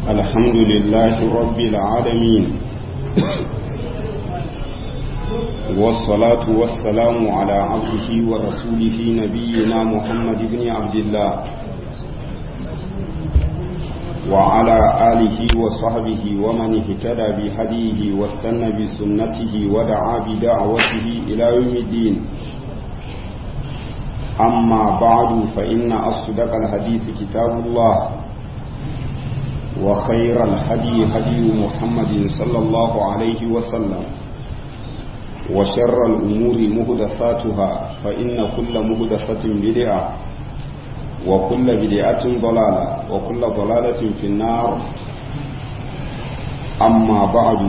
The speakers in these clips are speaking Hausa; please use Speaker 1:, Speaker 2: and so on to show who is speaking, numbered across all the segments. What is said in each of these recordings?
Speaker 1: الحمد لله رب العالمين والصلاة والسلام على عبده ورسوله نبينا محمد بن عبد الله وعلى آله وصحبه ومن اهتدى بهديه واستنى بسنته ودعا بدعوته إلى يوم الدين أما بعد فإن أصدق الحديث كتاب الله وخير الهدي هدي محمد صلى الله عليه وسلم وشر الأمور مهدثاتها فإن كل مهدثة بدعة وكل بدعة ضلالة وكل ضلالة في النار أما بعد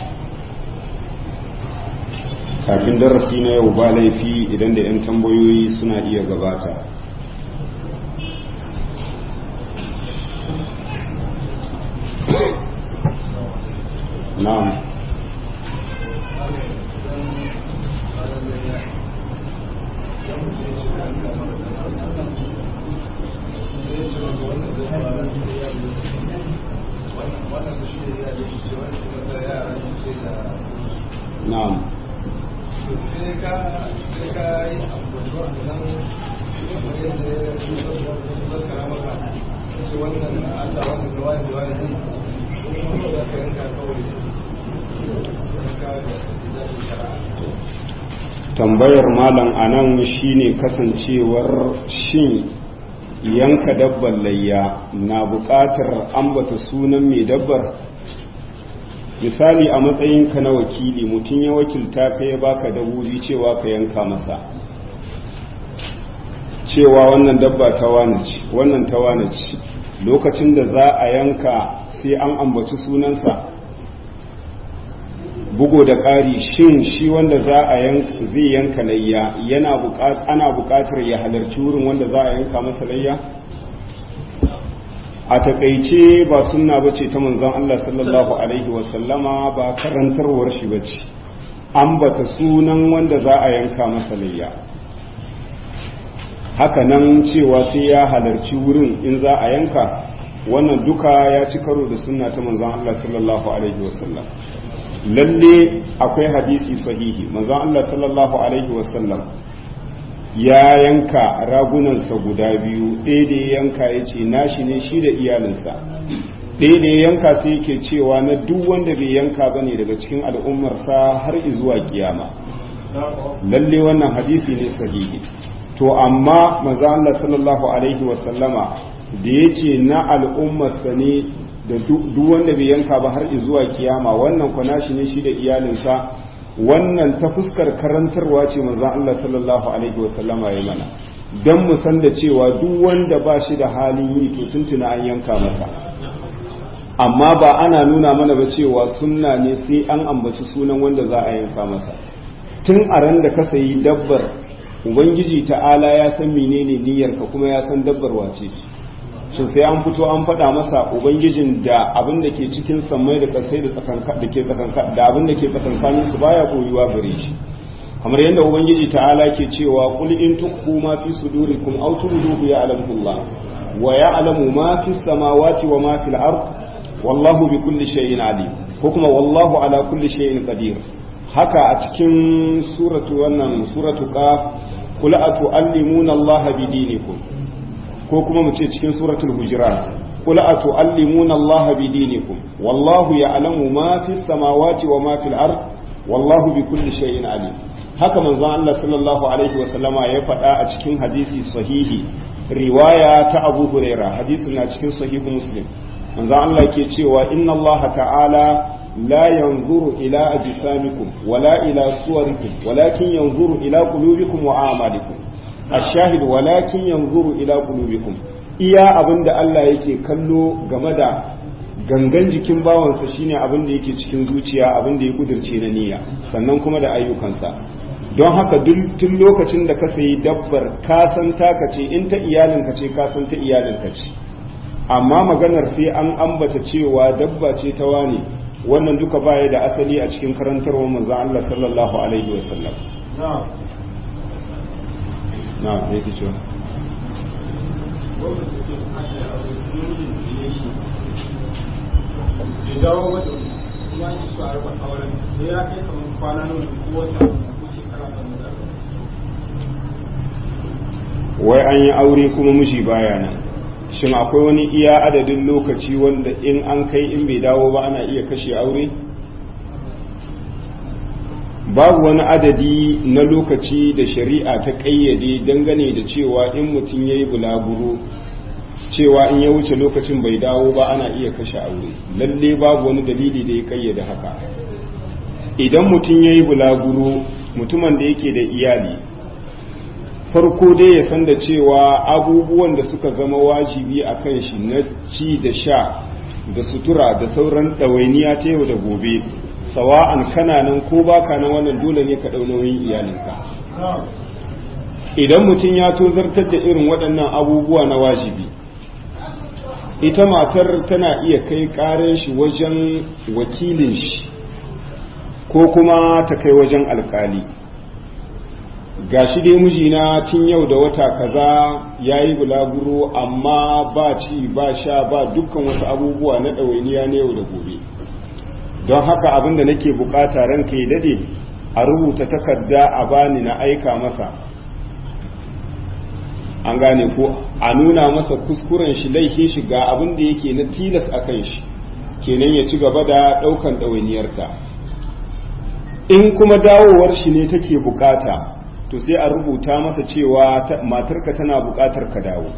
Speaker 1: kafin darasi na yau ba laifi idan da 'yan tambayoyi suna iya gabata na'am na'am
Speaker 2: sai ka sai ka yi abubuwa da nan kamar yadda ya yi zakara maka ce wannan Allah wannan da wani da wani ne kuma da ka yanka kawai yanka da shari'a
Speaker 1: tambayar malam anan shine kasancewar shin yanka dabbar layya na buƙatar ambata sunan mai dabbar misali a matsayinka na wakili mutum ya wakilta ka ya baka daburi cewa ka yanka masa cewa wannan dabba ta wane ce wannan ta wane ce lokacin da za a yanka sai an ambaci sunansa bugo da ƙari shin shi wanda za a yanka zai yanka layya yana ana buƙatar ya halarci wurin wanda za a yanka masa layya a takaice ba sunna bace ta manzon Allah sallallahu alaihi wasallama ba karantarwar shi bace ambata sunan wanda za a yanka masa layya haka nan cewa sai ya halarci wurin in za a yanka wannan duka ya ci karo da sunna ta manzon Allah sallallahu alaihi wasallam lalle akwai hadisi sahihi manzon Allah sallallahu alaihi wasallam ya yanka ragunansa guda biyu ɗaya da ya yanka ya ce nashi ne shi da iyalinsa ɗaya da ya yanka sai yake cewa na duk wanda bai yanka ba ne daga cikin al'ummarsa har izuwa kiyama lalle wannan hadisi ne sahihi to amma maza Allah sallallahu alaihi wasallama da ya ce na al'ummarsa ne da duk wanda bai yanka ba har izuwa kiyama wannan kwana shi ne shi da iyalinsa wannan ta fuskar karantarwa ce manzon Allah sallallahu alaihi wasallama ya mana dan mu san da cewa duk wanda ba shi da halin yi to tuntuna an yanka masa amma ba ana nuna mana ba cewa sunna ne sai an ambaci sunan wanda za a yanka masa tun a ran da ka sayi dabbar ubangiji ta'ala ya san menene niyyarka kuma ya san dabbar wace ce shin sai an fito an faɗa masa ubangijin da abin da ke cikin sammai da kasai da da ke tsakanka da abin da ke tsakankanin su baya koyuwa gare shi kamar yadda ubangiji ta'ala ke cewa qul in tukhu ma fi sudurikum aw tubduhu ya'lamu Allah wa ya'lamu ma fi samawati wa ma fil ard wallahu bi kulli shay'in alim ko kuma wallahu ala kulli shay'in qadir haka a cikin suratu wannan suratu qaf qul atu'allimuna Allah bi dinikum ko kuma mu ce cikin suratul hujurat qul atu'allimuna Allah bi dinikum wallahu ya'lamu ma fis samawati wa ma fil ard wallahu bi kulli shay'in alim haka manzon Allah sallallahu alaihi wa sallama ya faɗa a cikin hadisi sahihi riwaya ta Abu Huraira hadisin na cikin sahihu Muslim manzon Allah ke cewa inna Allah ta'ala la yanzuru ila ajsamikum wala ila suwarikum walakin yanzuru ila qulubikum wa a'malikum ashahid walakin yanzuru ila qulubikum iya abinda Allah yake kallo game da gangan jikin bawansa shine abin da yake cikin zuciya abin da ya kudirce na niyya sannan kuma da ayyukansa don haka tun lokacin da ka sayi dabbar ka san taka ce in ta iyalinka ce ka san ta iyalinka ce amma maganar sai an ambata cewa dabba ce ta wani wannan duka baya da asali a cikin karantarwar manzon Allah sallallahu alaihi wasallam na ne ke cewa
Speaker 3: bai dawo ba da kuma an yi su a raba auren da ya kai kamar kwana nawa ko wata ko shekara ta nuna
Speaker 1: wai an yi aure kuma miji baya nan shin akwai wani iya adadin lokaci wanda in an kai in bai dawo ba ana iya kashe aure babu wani adadi na lokaci da shari'a ta ƙayyade dangane da cewa in mutum ya yi bulaguro cewa in ya wuce lokacin bai dawo ba ana iya kashe aure lalle babu wani dalili da ya ƙayyade haka idan mutum ya yi bulaguro mutumin da yake da iyali farko dai ya san da cewa abubuwan da suka zama wajibi a kan shi na ci da sha da sutura da sauran ɗawainiya ta yau da gobe sawa'an kana nan ko baka nan wannan dole ne ka ɗau nauyin iyalinka idan mutum ya tozartar da irin waɗannan abubuwa na wajibi ita matar tana iya kai ƙarin shi wajen wakilin shi ko kuma ta kai wajen alkali gashi dai mijina tun yau da wata kaza ya yi bulaguro amma ba ci ba sha ba dukkan wasu abubuwa na ɗawainiya na yau da gobe don haka abin da nake bukata ranka ya dade a rubuta takarda a bani na aika masa an gane ko a nuna masa kuskuren shi laifin shi ga abin da yake na tilas a kan shi kenan ya ci gaba da ɗaukan ɗawainiyarta in kuma dawowar shi ne take bukata to sai a rubuta masa cewa matarka tana bukatar ka dawo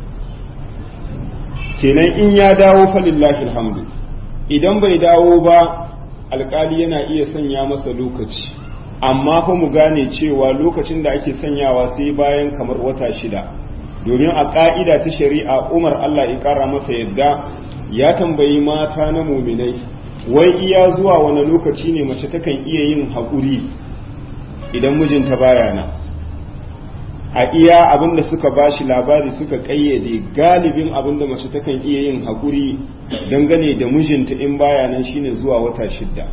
Speaker 1: kenan in ya dawo falillahi alhamdu idan bai dawo ba alkali yana iya sanya masa lokaci amma fa mu gane cewa lokacin da ake sanyawa sai bayan kamar wata shida domin a ka'ida ta shari'a umar allah ya kara masa yadda ya tambayi mata na muminai wai iya zuwa wani lokaci ne mace takan iya yin haƙuri idan mijinta baya nan a iya abinda suka bashi labari suka kayyade galibin abinda mace takan iya yin haƙuri dangane da mijinta in baya nan shine zuwa wata shidda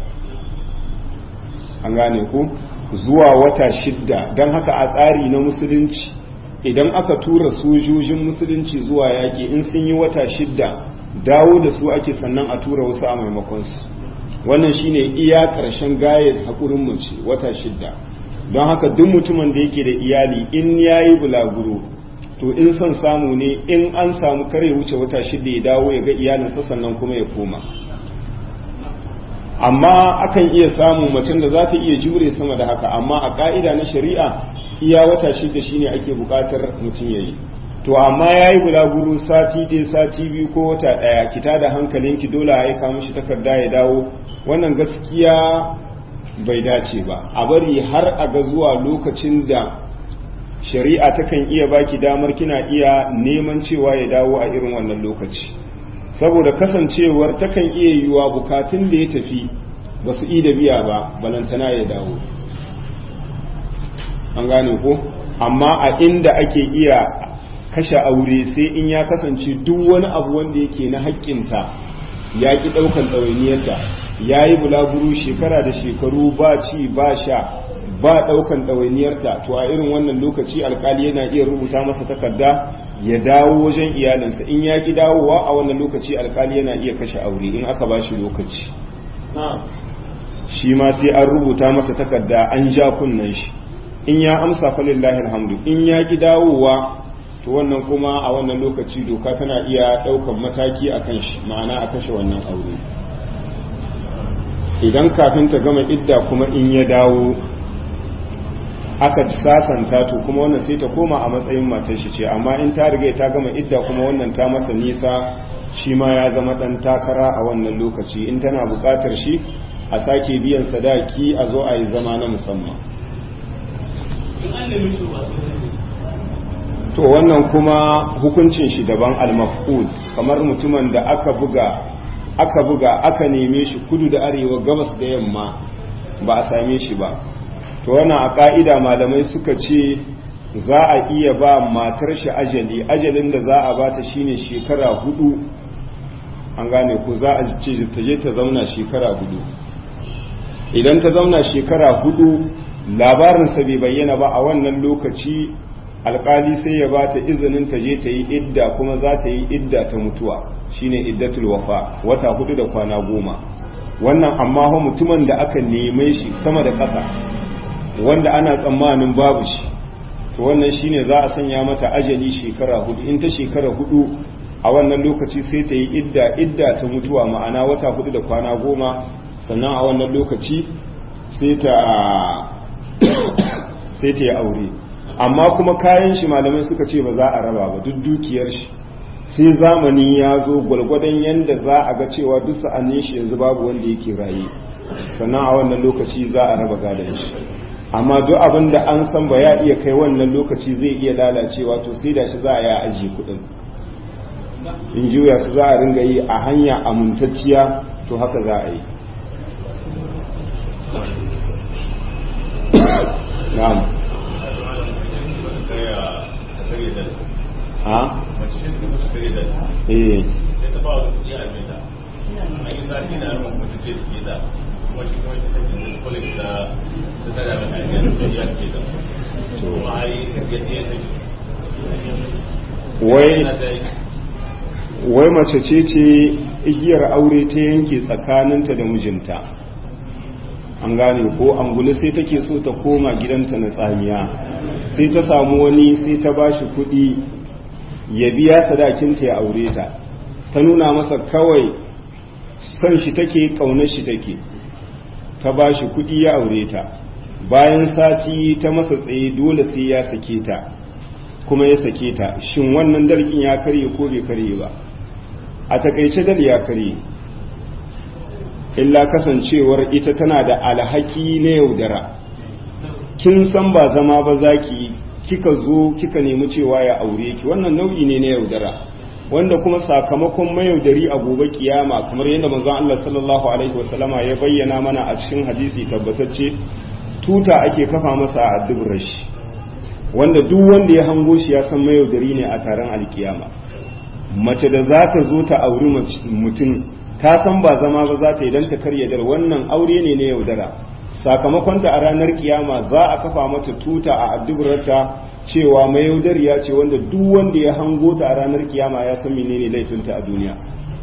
Speaker 1: an gane ku zuwa wata shidda don haka a tsari na musulunci idan aka tura sojojin musulunci zuwa yaƙi in sun yi wata shidda dawo da su ake sannan a tura wasu a maimakonsu wannan shine iya ƙarshen gayar haƙurin mace wata shidda don haka duk mutumin da yake da iyali in ya yi bulaguro to in son samu ne in an samu kare wuce wata shida ya dawo ya ga iyalinsa sannan kuma ya koma amma akan iya samun macen da za ta iya jure sama da haka amma a ka'ida na shari'a iya wata shida shine ake bukatar mutum ya yi to amma ya yi bulaguro sati ɗaya sati biyu ko wata ɗaya kita da hankalinki dole a aika mishi takarda ya dawo wannan gaskiya bai dace ba a bari har a ga zuwa lokacin da shari'a takan iya baki damar kina iya neman cewa ya dawo a irin wannan lokaci saboda kasancewar takan iya yiwuwa bukatun da ya tafi ba su da biya ba balantana ya dawo an gane ko amma a inda ake iya kashe aure sai in ya kasance duk wani abu wanda yake na haƙƙinta ya ƙi ɗaukan ɗawainiyarta ya yi bulaguro shekara da shekaru ba ci ba sha ba ɗaukan ɗawainiyarta to a irin wannan lokaci alkali yana iya rubuta masa takarda ya dawo wajen iyalinsa in ya ƙi dawowa a wannan lokaci alkali yana iya kashe aure in aka ba shi lokaci shi ma sai an rubuta masa takarda an ja kunnen shi in ya amsa falillahi alhamdu in ya ƙi dawowa to wannan kuma a wannan lokaci doka tana iya ɗaukan mataki a kan shi ma'ana a kashe wannan aure idan kafin ta gama idda kuma in ya dawo aka sasanta to kuma wannan sai ta koma a matsayin matar shi ce amma in ta riga ta gama idda kuma wannan ta masa nisa shi ma ya zama dan takara a wannan lokaci in tana buƙatar shi a sake biyan sadaki a zo a yi zama na musamman to wannan kuma hukuncin shi daban al-maf'ul kamar mutumin da aka buga aka buga aka neme shi kudu da arewa gabas da yamma ba a same shi ba to wannan a ka'ida malamai suka ce za a iya ba matar shi ajali ajalin da za a bata shine shekara hudu an gane ko za a ce ta je ta zauna shekara hudu idan ta zauna shekara hudu labarinsa bai bayyana ba a wannan lokaci alkali sai ya ba ta izinin ta je ta yi idda kuma za ta yi idda ta mutuwa shine iddatul wafa wata hudu da kwana goma wannan amma ho mutumin da aka neme shi sama da ƙasa wanda ana tsammanin babu shi to wannan shine za a sanya mata ajali shekara hudu in ta shekara hudu a wannan lokaci sai ta yi idda idda ta mutuwa ma'ana wata hudu da kwana goma sannan a wannan lokaci sai ta sai ta yi aure amma kuma kayan shi malamai suka ce ba za a raba ba duk dukiyar shi sai zamani ya zo gwalgwadon yadda za a ga cewa duk sa'annin shi yanzu babu wanda yake raye sannan a wannan lokaci za a raba gadon shi amma duk abin da an san ba ya iya kai wannan lokaci zai iya lalacewa to sai da shi za a ya ajiye kuɗin in juya su za a ringa yi a hanya amintacciya to haka za a yi na'am ha eh wai wai mace ce ce igiyar aure ta yanke tsakaninta da mijinta an gane ko angulu sai take so ta koma gidanta na tsamiya sai ta samu wani sai ta bashi kuɗi ya biya sadakinta ya aure ta ta nuna masa kawai son shi take ƙaunar shi take ta bashi kuɗi ya aure ta bayan sati ta masa tsaye dole sai ya sake ta kuma ya sake ta shin wannan dalkin ya karye ko bai karye ba a takaice dal ya karye illa kasancewar ita tana da alhaki na yaudara kin san ba zama ba zaki kika zo kika nemi cewa ya aure ki wannan nau'i ne na yaudara wanda kuma sakamakon mayaudari a gobe kiyama kamar yadda manzon Allah sallallahu alaihi wasallama ya bayyana mana a cikin hadisi tabbatacce tuta ake kafa masa a dubrashi wanda duk wanda ya hango shi ya san mayaudari ne a taron alkiyama mace da za ta zo ta auri mutum ta san ba zama ba za ta idan ta karya dar wannan aure ne na yaudara sakamakonta a ranar kiyama za a kafa mata tuta a addubarta cewa mai yaudariya ce wanda duk wanda ya hango ta a ranar kiyama ya san menene laifinta a duniya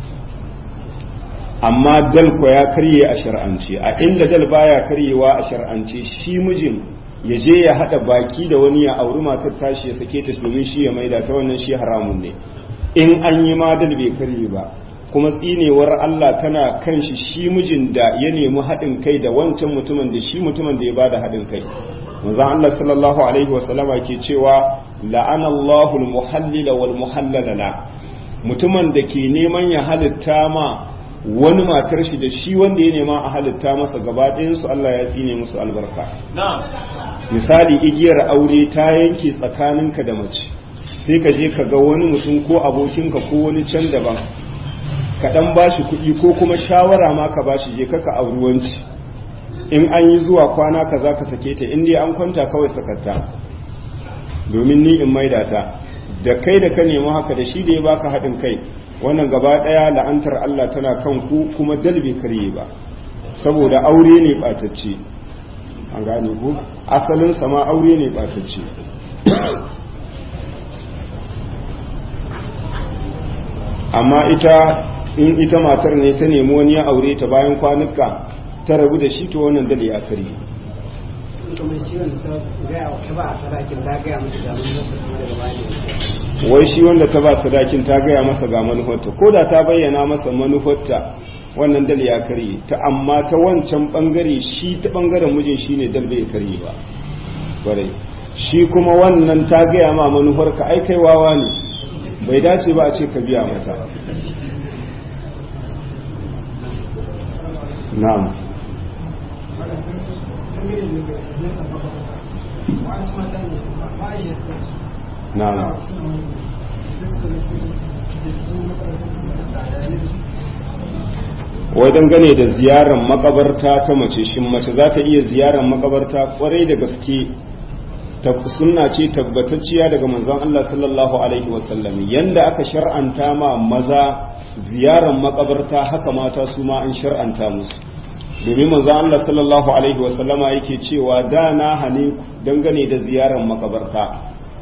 Speaker 1: amma dal ko ya karye a shar'ance a inda dal baya karyewa a shar'ance shi mijin ya je ya hada baki da wani ya auri matar tashi ya sake ta domin shi ya maida ta wannan shi haramun ne in an yi ma dal bai karye ba kuma tsinewar Allah tana kan shi shi mijin da ya nemi haɗin kai da wancan mutumin da shi mutumin da ya bada haɗin kai manzo Allah sallallahu alaihi wa sallama ke cewa la'anallahu al-muhallila wal muhallala la mutumin da ke neman ya halitta ma wani matar shi da shi wanda ya nema a halitta masa gaba ɗayan su Allah ya tsine musu albarka misali igiyar aure ta yanke tsakaninka da mace sai ka je ka ga wani mutum ko abokinka ko wani can daban ka dan bashi kuɗi ko kuma shawara ma ka bashi je ka auri wanci in an yi zuwa kwana ka za ka sake ta in dai an kwanta kawai sakatta domin ni in maida ta da kai da ka nemi haka da shi da ya baka haɗin kai wannan gaba ɗaya la'antar Allah tana kan ku kuma dalbe karye ba saboda aure ne ɓatacce an gane ku asalin sama aure ne ɓatacce amma ita in ita matar ne ta nemi wani ya aure ta bayan kwanuka ta rabu da shi to wannan dale ya kare wai shi wanda ta ba sadakin ta gaya masa ga manufarta ko da ta bayyana masa manufarta wannan dal ya karye ta amma ta wancan bangare shi ta bangaren mijin shi ne dal bai karye ba kwarai shi kuma wannan ta gaya ma manufarka ai kai wawa ne bai dace ba a ce ka biya mata na'am na'am wai dangane da ziyarar makabarta ta mace shin mace za ta iya ziyarar makabarta kwarai da gaske sunna ce tabbatacciya daga manzon Allah sallallahu alaihi wasallam yanda aka shar'anta ma maza ziyarar makabarta haka mata su ma an shar'anta musu domin manzon Allah sallallahu alaihi wasallama yake cewa da na hane ku dangane da ziyarar makabarta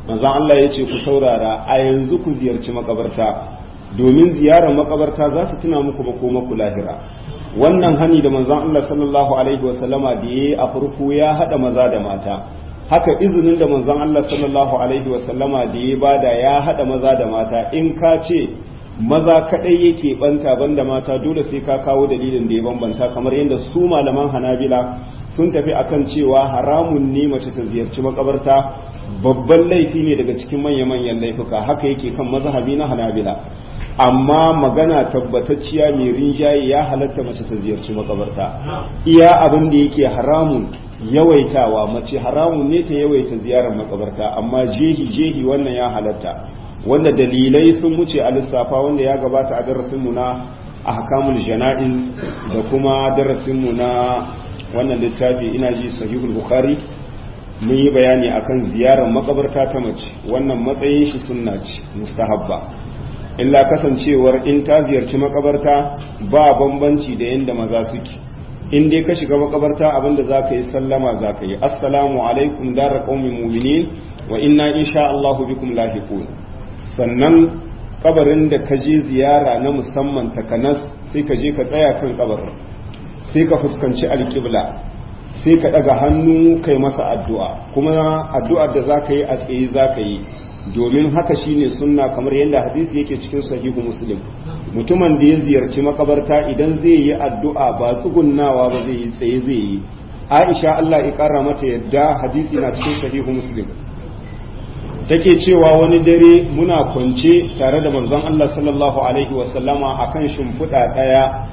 Speaker 1: manzon Allah ya ce ku saurara a yanzu ku ziyarci makabarta domin ziyarar makabarta za ta tuna muku makoma ku lahira wannan hani da manzon Allah sallallahu alaihi wasallama da yayi a farko ya hada maza da mata haka izinin da manzon Allah sallallahu alaihi wasallama da ya bada ya hada maza da mata in ka ce maza kadai yake banta banda mata dole sai ka kawo dalilin da ya bambanta kamar yadda su malaman hanabila sun tafi akan cewa haramun ne mace ta ziyarci makabarta babban laifi ne daga cikin manya-manyan laifuka haka yake kan mazhabi na hanabila amma magana tabbatacciya mai rinjaye ya halatta mace ta ziyarci makabarta iya abin da yake haramun yawaitawa mace haramun ne ta yawaita ziyarar makabarta amma jehi jehi wannan ya halatta wanda dalilai sun wuce a lissafa wanda ya gabata a darasinmu na ahkamul jana'iz da kuma darasinmu na wannan littafi ina ji sahihul bukhari mun yi bayani akan ziyarar makabarta ta mace wannan matsayin shi sunna ce mustahabba illa kasancewar in ta ziyarci makabarta ba bambanci da yadda maza suke in dai ka shiga makabarta abinda za ka yi sallama za ka yi assalamu alaikum dara qaumin mu'minin wa inna insha Allahu bikum lahiqun sannan kabarin da ka je ziyara na musamman takanas sai ka je ka tsaya kan kabarin sai ka fuskanci alƙibla sai ka ɗaga hannu kai masa addu'a kuma addu'ar da za ka yi a tsaye za ka yi domin haka shine sunna kamar yadda hadisi yake cikin sahihu muslim mutumin da ya ziyarci makabarta idan zai yi addu'a ba tsugunnawa ba zai yi tsaye zai yi aisha allah ya kara mata yadda hadisi na cikin sahihu muslim take cewa wani dare muna kwance tare da manzon allah sallallahu alaihi wasallama akan shimfiɗa ɗaya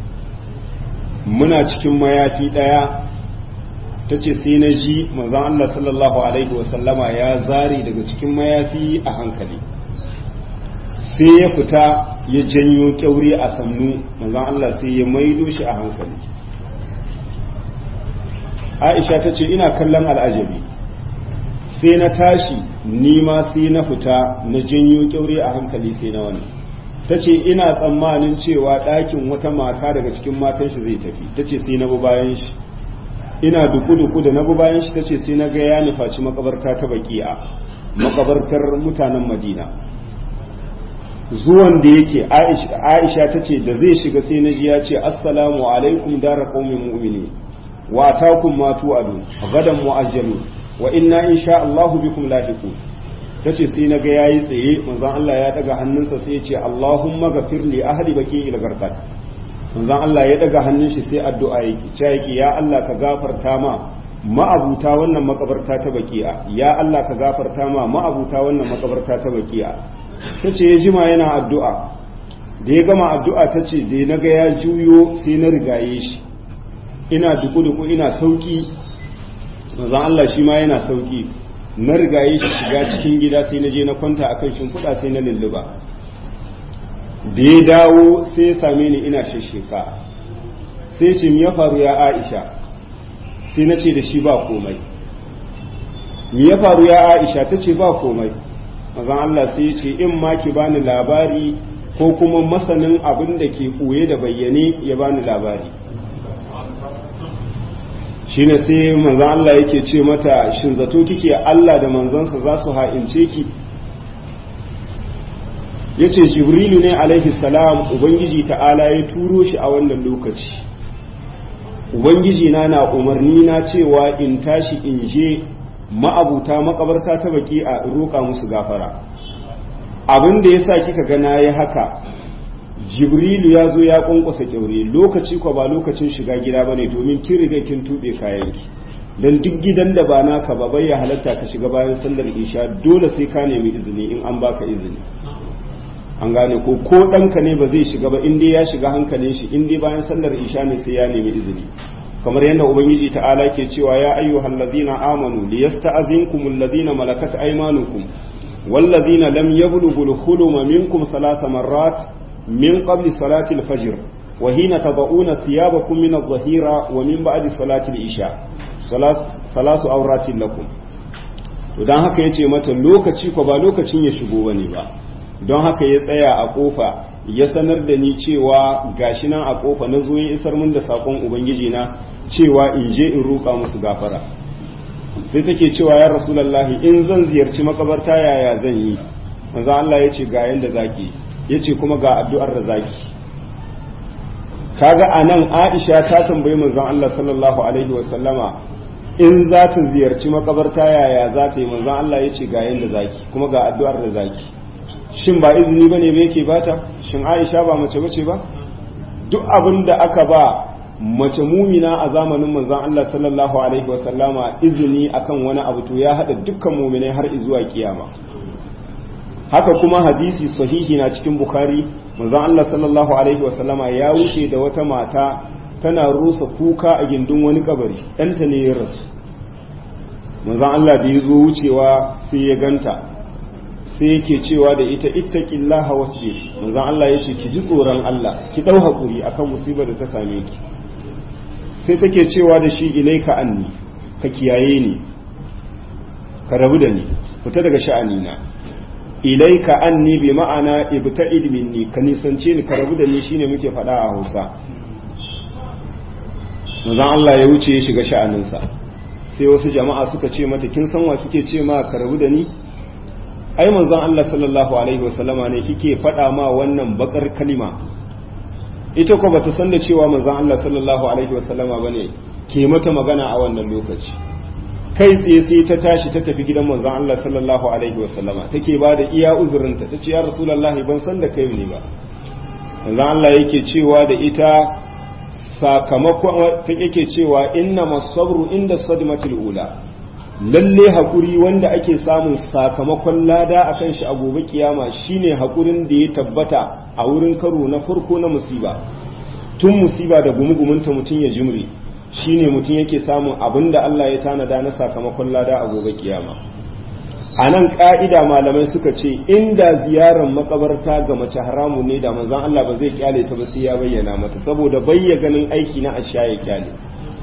Speaker 1: muna cikin mayafi ɗaya ta ce sai na ji manzon Allah sallallahu Alaihi wasallama ya zare daga cikin mayafi a hankali sai ya fita ya janyo kyauri a sannu manzon Allah sai ya maido shi a hankali aisha ta ce ina kallon al'ajabi sai na tashi nima sai na fita na janyo kyauri a hankali sai na wani ta ce ina tsammanin cewa ɗakin wata mata daga cikin matan shi zai tafi ta ce sai na bi bayan shi ina duku-duku da na bi bayan shi ta ce sai na ga ya nufaci makabarta ta baki'a makabartar mutanen madina zuwan da yake aisha ta ce da zai shiga sai na ji ya ce assalamu alaikum dara qaumin mu'mini wa atakum ma tu'adu gadan mu'ajjalu wa inna insha Allahu bikum lahiqun tace sai na ga yayi tsaye manzon Allah ya daga hannunsa sai ya ce Allahumma ghafir li ahli baqi'il gharqad manzon Allah ya daga hannun shi sai addu'a yake ce yake ya Allah ka gafarta ma ma'abuta wannan makabarta ta baki'a ya Allah ka gafarta ma ma'abuta wannan makabarta ta baki'a tace ya jima yana addu'a da ya gama addu'a tace da na ga ya juyo sai na rigaye shi ina duku-duku ina sauki manzon Allah shi ma yana sauki na rigaye shi shiga cikin gida sai na je na kwanta akan shimfiɗa sai na lulluba da ya dawo sai ya same ni ina shasheka sai ce ya faru ya aisha sai na ce da shi ba komai mi ya faru ya aisha ta ce ba komai mazan Allah sai ya ce in ma ki bani labari ko kuma masanin abin da ke ɓoye da bayyane ya bani labari shine sai manzan Allah yake ce mata shin zato kike Allah da manzansa za su ha'ince ki ya ce jibrilu ne alaihi salam ubangiji ta'ala ya turo shi a wannan lokaci ubangiji na na umarni na cewa in tashi in je ma'abuta makabarta ta baki a roƙa musu gafara abin da ya sa kika ga na yi haka jibrilu ya zo ya ƙwanƙwasa kyaure lokaci kwa ba lokacin shiga gida ba ne domin kin riga kin tuɓe kayanki don duk gidan da ba naka ba bai ya halatta ka shiga bayan sallar isha dole sai ka nemi izini in an baka izini an gane ko ko ɗanka ne ba zai shiga ba in dai ya shiga hankalin shi in dai bayan sallar isha ne sai ya nemi izini kamar yadda ubangiji ta'ala ke cewa ya ayyuhal ladina amanu liyasta'zinkum alladhina malakat aymanukum والذين لم يبلغوا الحلم منكم ثلاث مرات من قبل صلاة الفجر وحين تضعون ثيابكم من الظهيرة ومن بعد صلاة العشاء ثلاث أورات لكم don haka ya ce mata lokaci ko ba lokacin ya shigo bane ba don haka ya tsaya a kofa ya sanar da ni cewa gashi nan a kofa na zo ya isar min da sakon ubangiji na cewa in je in roƙa musu gafara sai take cewa ya rasulullahi in zan ziyarci makabarta yaya zan yi manzo Allah ya ce ga yanda zaki ya ce kuma ga addu'ar da zaki kaga anan Aisha ta tambayi manzon Allah sallallahu alaihi wa sallama in za ta ziyarci makabarta yaya za ta yi manzon Allah ya ce ga yanda zaki kuma ga addu'ar da zaki shin ba izini bane ba yake bata shin Aisha ba mace bace ba duk abin da aka ba mace mumina a zamanin manzon Allah sallallahu alaihi wasallama izini akan wani abu to ya hada dukkan muminai har zuwa kiyama haka kuma hadisi sahihi na cikin bukhari manzon Allah sallallahu alaihi wasallama ya wuce da wata mata tana rusa kuka a gindin wani kabari ɗanta ne ya rasu manzon Allah da ya zo wucewa sai ya ganta sai yake cewa da ita ittaqillaha wasbir manzon Allah yace ki ji tsoron Allah ki dau hakuri akan musibar da ta same ki sai take cewa da shi ilaika anni ka kiyaye ni ka rabu da ni fita daga sha'ani na ilaika anni bi ma'ana ibta'id minni ka nisance ni ka rabu da ni shine muke faɗa a Hausa manzon Allah ya wuce ya shiga sha'aninsa sai wasu jama'a suka ce mata kin san wa kike ce ma ka rabu da ni ai manzon Allah sallallahu alaihi wasallama ne kike faɗa ma wannan bakar kalima ita ko bata san da cewa manzon Allah sallallahu alaihi wasallama bane ke mata magana a wannan lokaci kai tsaye sai ta tashi ta tafi gidan manzon Allah sallallahu alaihi wasallama take ba da iya uzurinta tace ya rasulullahi ban san da kai ne ba manzon Allah yake cewa da ita sakamakon ta yake cewa inna masabru inda sadmatil ula lalle hakuri wanda ake samun sakamakon lada akan shi a gobe kiyama shine hakurin da ya tabbata a wurin karo na farko na musiba tun musiba da gumugumunta mutum ya jimri shine mutum yake samun abin da Allah ya tanada na sakamakon lada a gobe kiyama a nan ka'ida malamai suka ce inda ziyarar makabarta ga mace haramu ne da manzon Allah ba zai kyale ta ba sai ya bayyana mata saboda bayya ganin aiki na asha ya kyale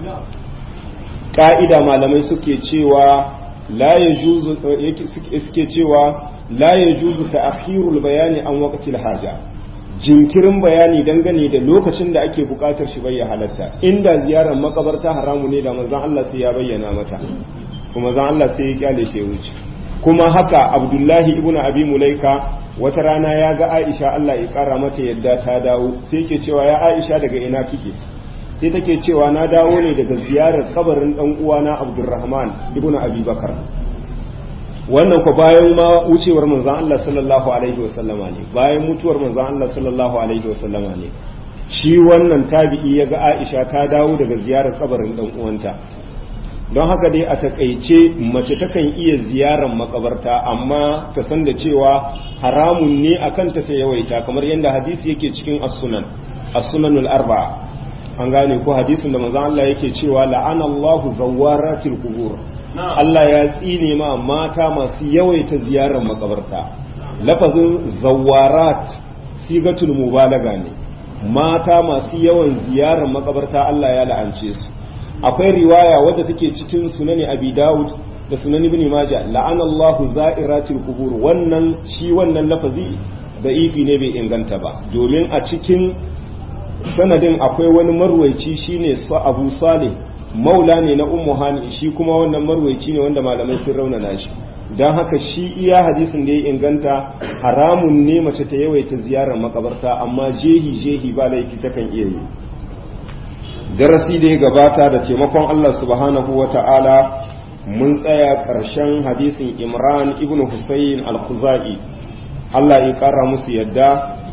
Speaker 1: ka'ida malamai suke cewa la yajuzu suke cewa la yajuzu ta'khirul bayani an waqtil haja jinkirin bayani dangane da lokacin da ake bukatar shi bai halatta inda ziyarar makabarta haramu ne da manzon Allah sai ya bayyana mata kuma manzon Allah sai ya kyale shi wuce kuma haka Abdullahi ibn Abi Mulaika wata rana ya ga Aisha Allah ya kara mata yadda ta dawo sai yake cewa ya Aisha daga ina kike sai take cewa na dawo ne daga ziyarar kabarin dan uwana Abdurrahman ibn Abi Bakar wannan ko bayan ma wucewar manzon Allah sallallahu alaihi wasallama ne bayan mutuwar manzon Allah sallallahu alaihi wasallama ne shi wannan tabi'i ya ga Aisha ta dawo daga ziyarar kabarin dan uwanta don haka dai a takaice mace takan iya ziyarar makabarta amma ta san da cewa haramun ne a kanta ta yawaita kamar yadda hadisi yake cikin as-sunan as-sunanul arba'a an gane ko hadisin da manzon Allah yake cewa la'ana Allahu zawaratil qubur Allah ya tsine ma mata masu yawaita ziyarar makabarta lafazin zawarat sigatul mubalaga ne mata masu yawan ziyarar makabarta Allah ya la'ance su akwai riwaya wadda take cikin sunani abi dawud da sunan ibn majah la'ana Allahu za'iratil qubur wannan shi wannan lafazi da ifi ne bai inganta ba domin a cikin sanadin akwai wani marwaici shine sa Abu Salih maula ne na ummu hani shi kuma wannan marwaici ne wanda malamai sun raunana shi don haka shi iya hadisin da ya inganta haramun ne mace ta yawaita ziyarar makabarta amma jehi jehi ba laifi takan iya yi darasi da ya gabata da taimakon Allah subhanahu wa ta'ala mun tsaya ƙarshen hadisin imran ibn husayn al-khuzai Allah ya ƙara musu yadda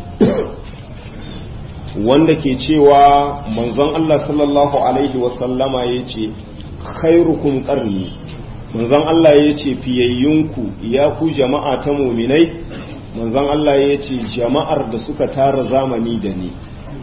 Speaker 1: wanda ke cewa manzon Allah sallallahu alaihi wasallama ya ce khairukum qarni manzon Allah ya ce fiyayyunku ya ku jama'a ta muminai manzon Allah ya ce jama'ar da suka tara zamani da ni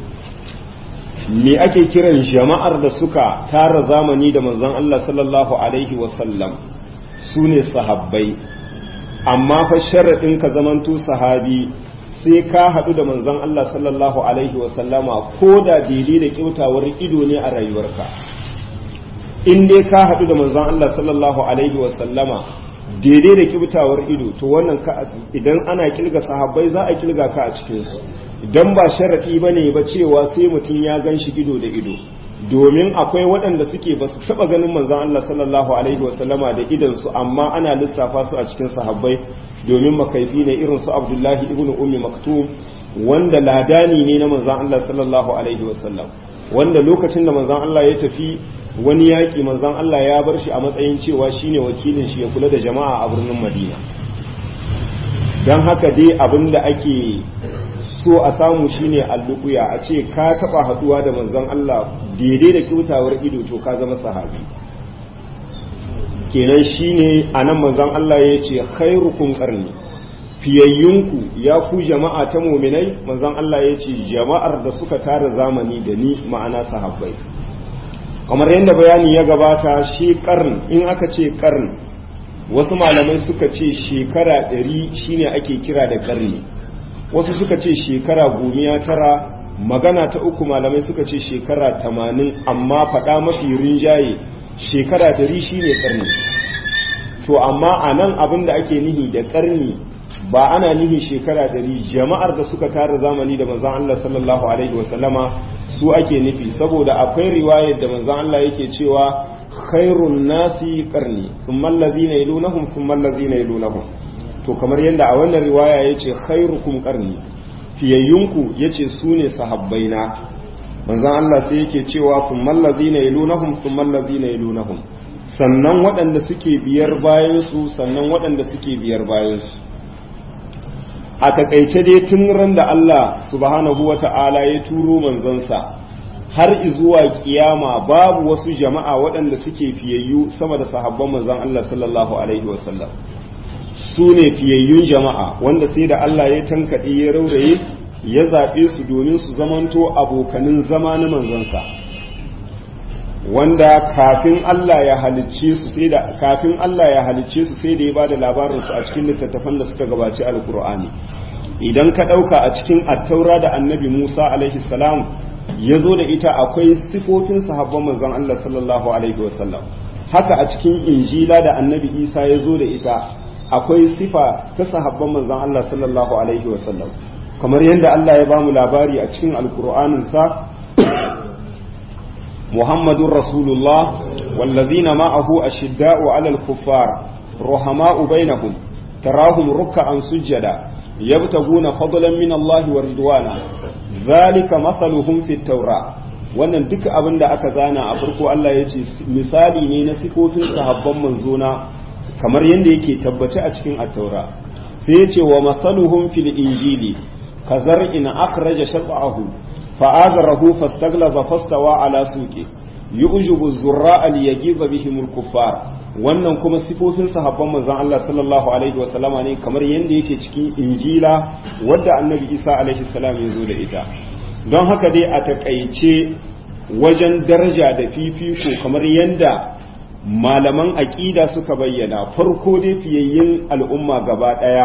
Speaker 1: me ake kiran jama'ar da suka tara zamani da manzon Allah sallallahu alaihi wasallam su ne sahabbai amma fa sharaɗin ka zamanto sahabi sai ka haɗu da manzon Allah sallallahu alaihi wasallama ko da daidai da kyautawar ido ne a rayuwarka in dai ka haɗu da manzon Allah sallallahu alaihi wasallama daidai da kyautawar ido to wannan idan ana kilga sahabbai za a kilga ka a cikinsu idan ba sharaɗi ba ne ba cewa sai mutum ya gan shi ido da ido domin akwai waɗanda suke ba su taɓa ganin manzon Allah sallallahu alaihi wasallama da idansu amma ana lissafa su a cikin sahabbai domin makaifi ne irin su Abdullahi ibn Ummi Maktum wanda ladani ne na manzon Allah sallallahu alaihi wasallam wanda lokacin da manzon Allah ya tafi wani yaƙi manzon Allah ya bar shi a matsayin cewa shine wakilin shi ya kula da jama'a a birnin Madina don haka dai abin da ake so a samu shine allukuya a ce ka taba haduwa da manzon Allah daidai da kyautawar ido to ka zama sahabi kenan shine anan manzon Allah ya ce khairukum qarni fiyayyunku ya ku jama'a ta muminai manzon Allah ya ce jama'ar da suka tara zamani da ni ma'ana sahabbai kamar yadda bayani ya gabata shi karn in aka ce karn wasu malamai suka ce shekara ɗari shine ake kira da karni wasu suka ce shekara gomiya tara magana ta uku malamai suka ce shekara tamanin amma faɗa mafi rinjaye shekara ɗari shine karni to amma a nan abin da ake nihi da karni ba ana nihi shekara ɗari jama'ar da suka tara zamani da manzon Allah sallallahu alaihi wasallama su ake nufi saboda akwai riwayar da manzon Allah yake cewa khairun nasi qarni thumma allazina yalunahum thumma allazina yalunahum to kamar yadda a wannan riwaya yace khairukum qarni fiyayyunku yace sune sahabbaina manzon Allah sai yake cewa thumma allazina yalunahum thumma allazina yalunahum sannan waɗanda suke biyar bayan su sannan waɗanda suke biyar bayan su a takaice dai tun ran da Allah subhanahu wata'ala ya turo manzansa har zuwa kiyama babu wasu jama'a waɗanda suke fiyayyu sama da sahabban manzon Allah sallallahu alaihi wasallam su ne fiyayyun jama'a wanda sai da Allah ya tankaɗe ya rauraye ya zaɓe su domin su zamanto abokanin zama na manzansa wanda kafin Allah ya halicce su sai da kafin Allah ya halicce su sai da ya bada labarin su a cikin littattafan da suka gabaci alkur'ani idan ka ɗauka a cikin attaura da annabi Musa alaihi salam ya zo da ita akwai sifofin sahabban manzon Allah sallallahu alaihi wasallam haka a cikin injila da annabi Isa ya zo da ita akwai sifa ta sahabban manzon Allah sallallahu alaihi wasallam kamar yadda Allah ya bamu labari a cikin alkur'anin sa محمد رسول الله والذين معه أشداء على الكفار رحماء بينهم تراهم ركعا سجدا يبتغون فضلا من الله ورضوانا ذلك مثلهم في التوراة wannan duk abin da aka zana a farko Allah ya ce misali ne na sifofin sahabban manzona kamar yadda yake tabbace a cikin attaura sai ya ce wa masaluhum fil injili kazar in akhraja shat'ahu فآذره فاستغلظ فاستوى على سوقه يؤجب الزراء ليجيظ بهم الكفار wannan kuma sifofin sahabban manzon Allah sallallahu alaihi wa sallama ne kamar yadda yake cikin injila wadda annabi Isa alaihi salam ya zo da ita don haka dai a takaice wajen daraja da fifiko kamar yadda malaman aƙida suka bayyana farko dai fiyayyin al'umma gaba ɗaya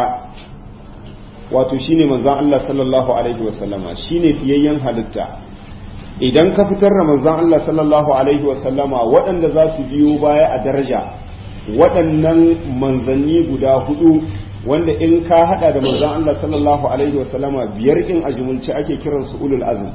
Speaker 1: wato shine manzon Allah sallallahu alaihi wasallama shine fiyayyen halitta idan ka fitar da manzon Allah sallallahu alaihi wasallama waɗanda za su biyo baya a daraja waɗannan manzanni guda hudu wanda in ka hada da manzon Allah sallallahu alaihi wasallama biyar in a jumulce ake kiran su ulul azm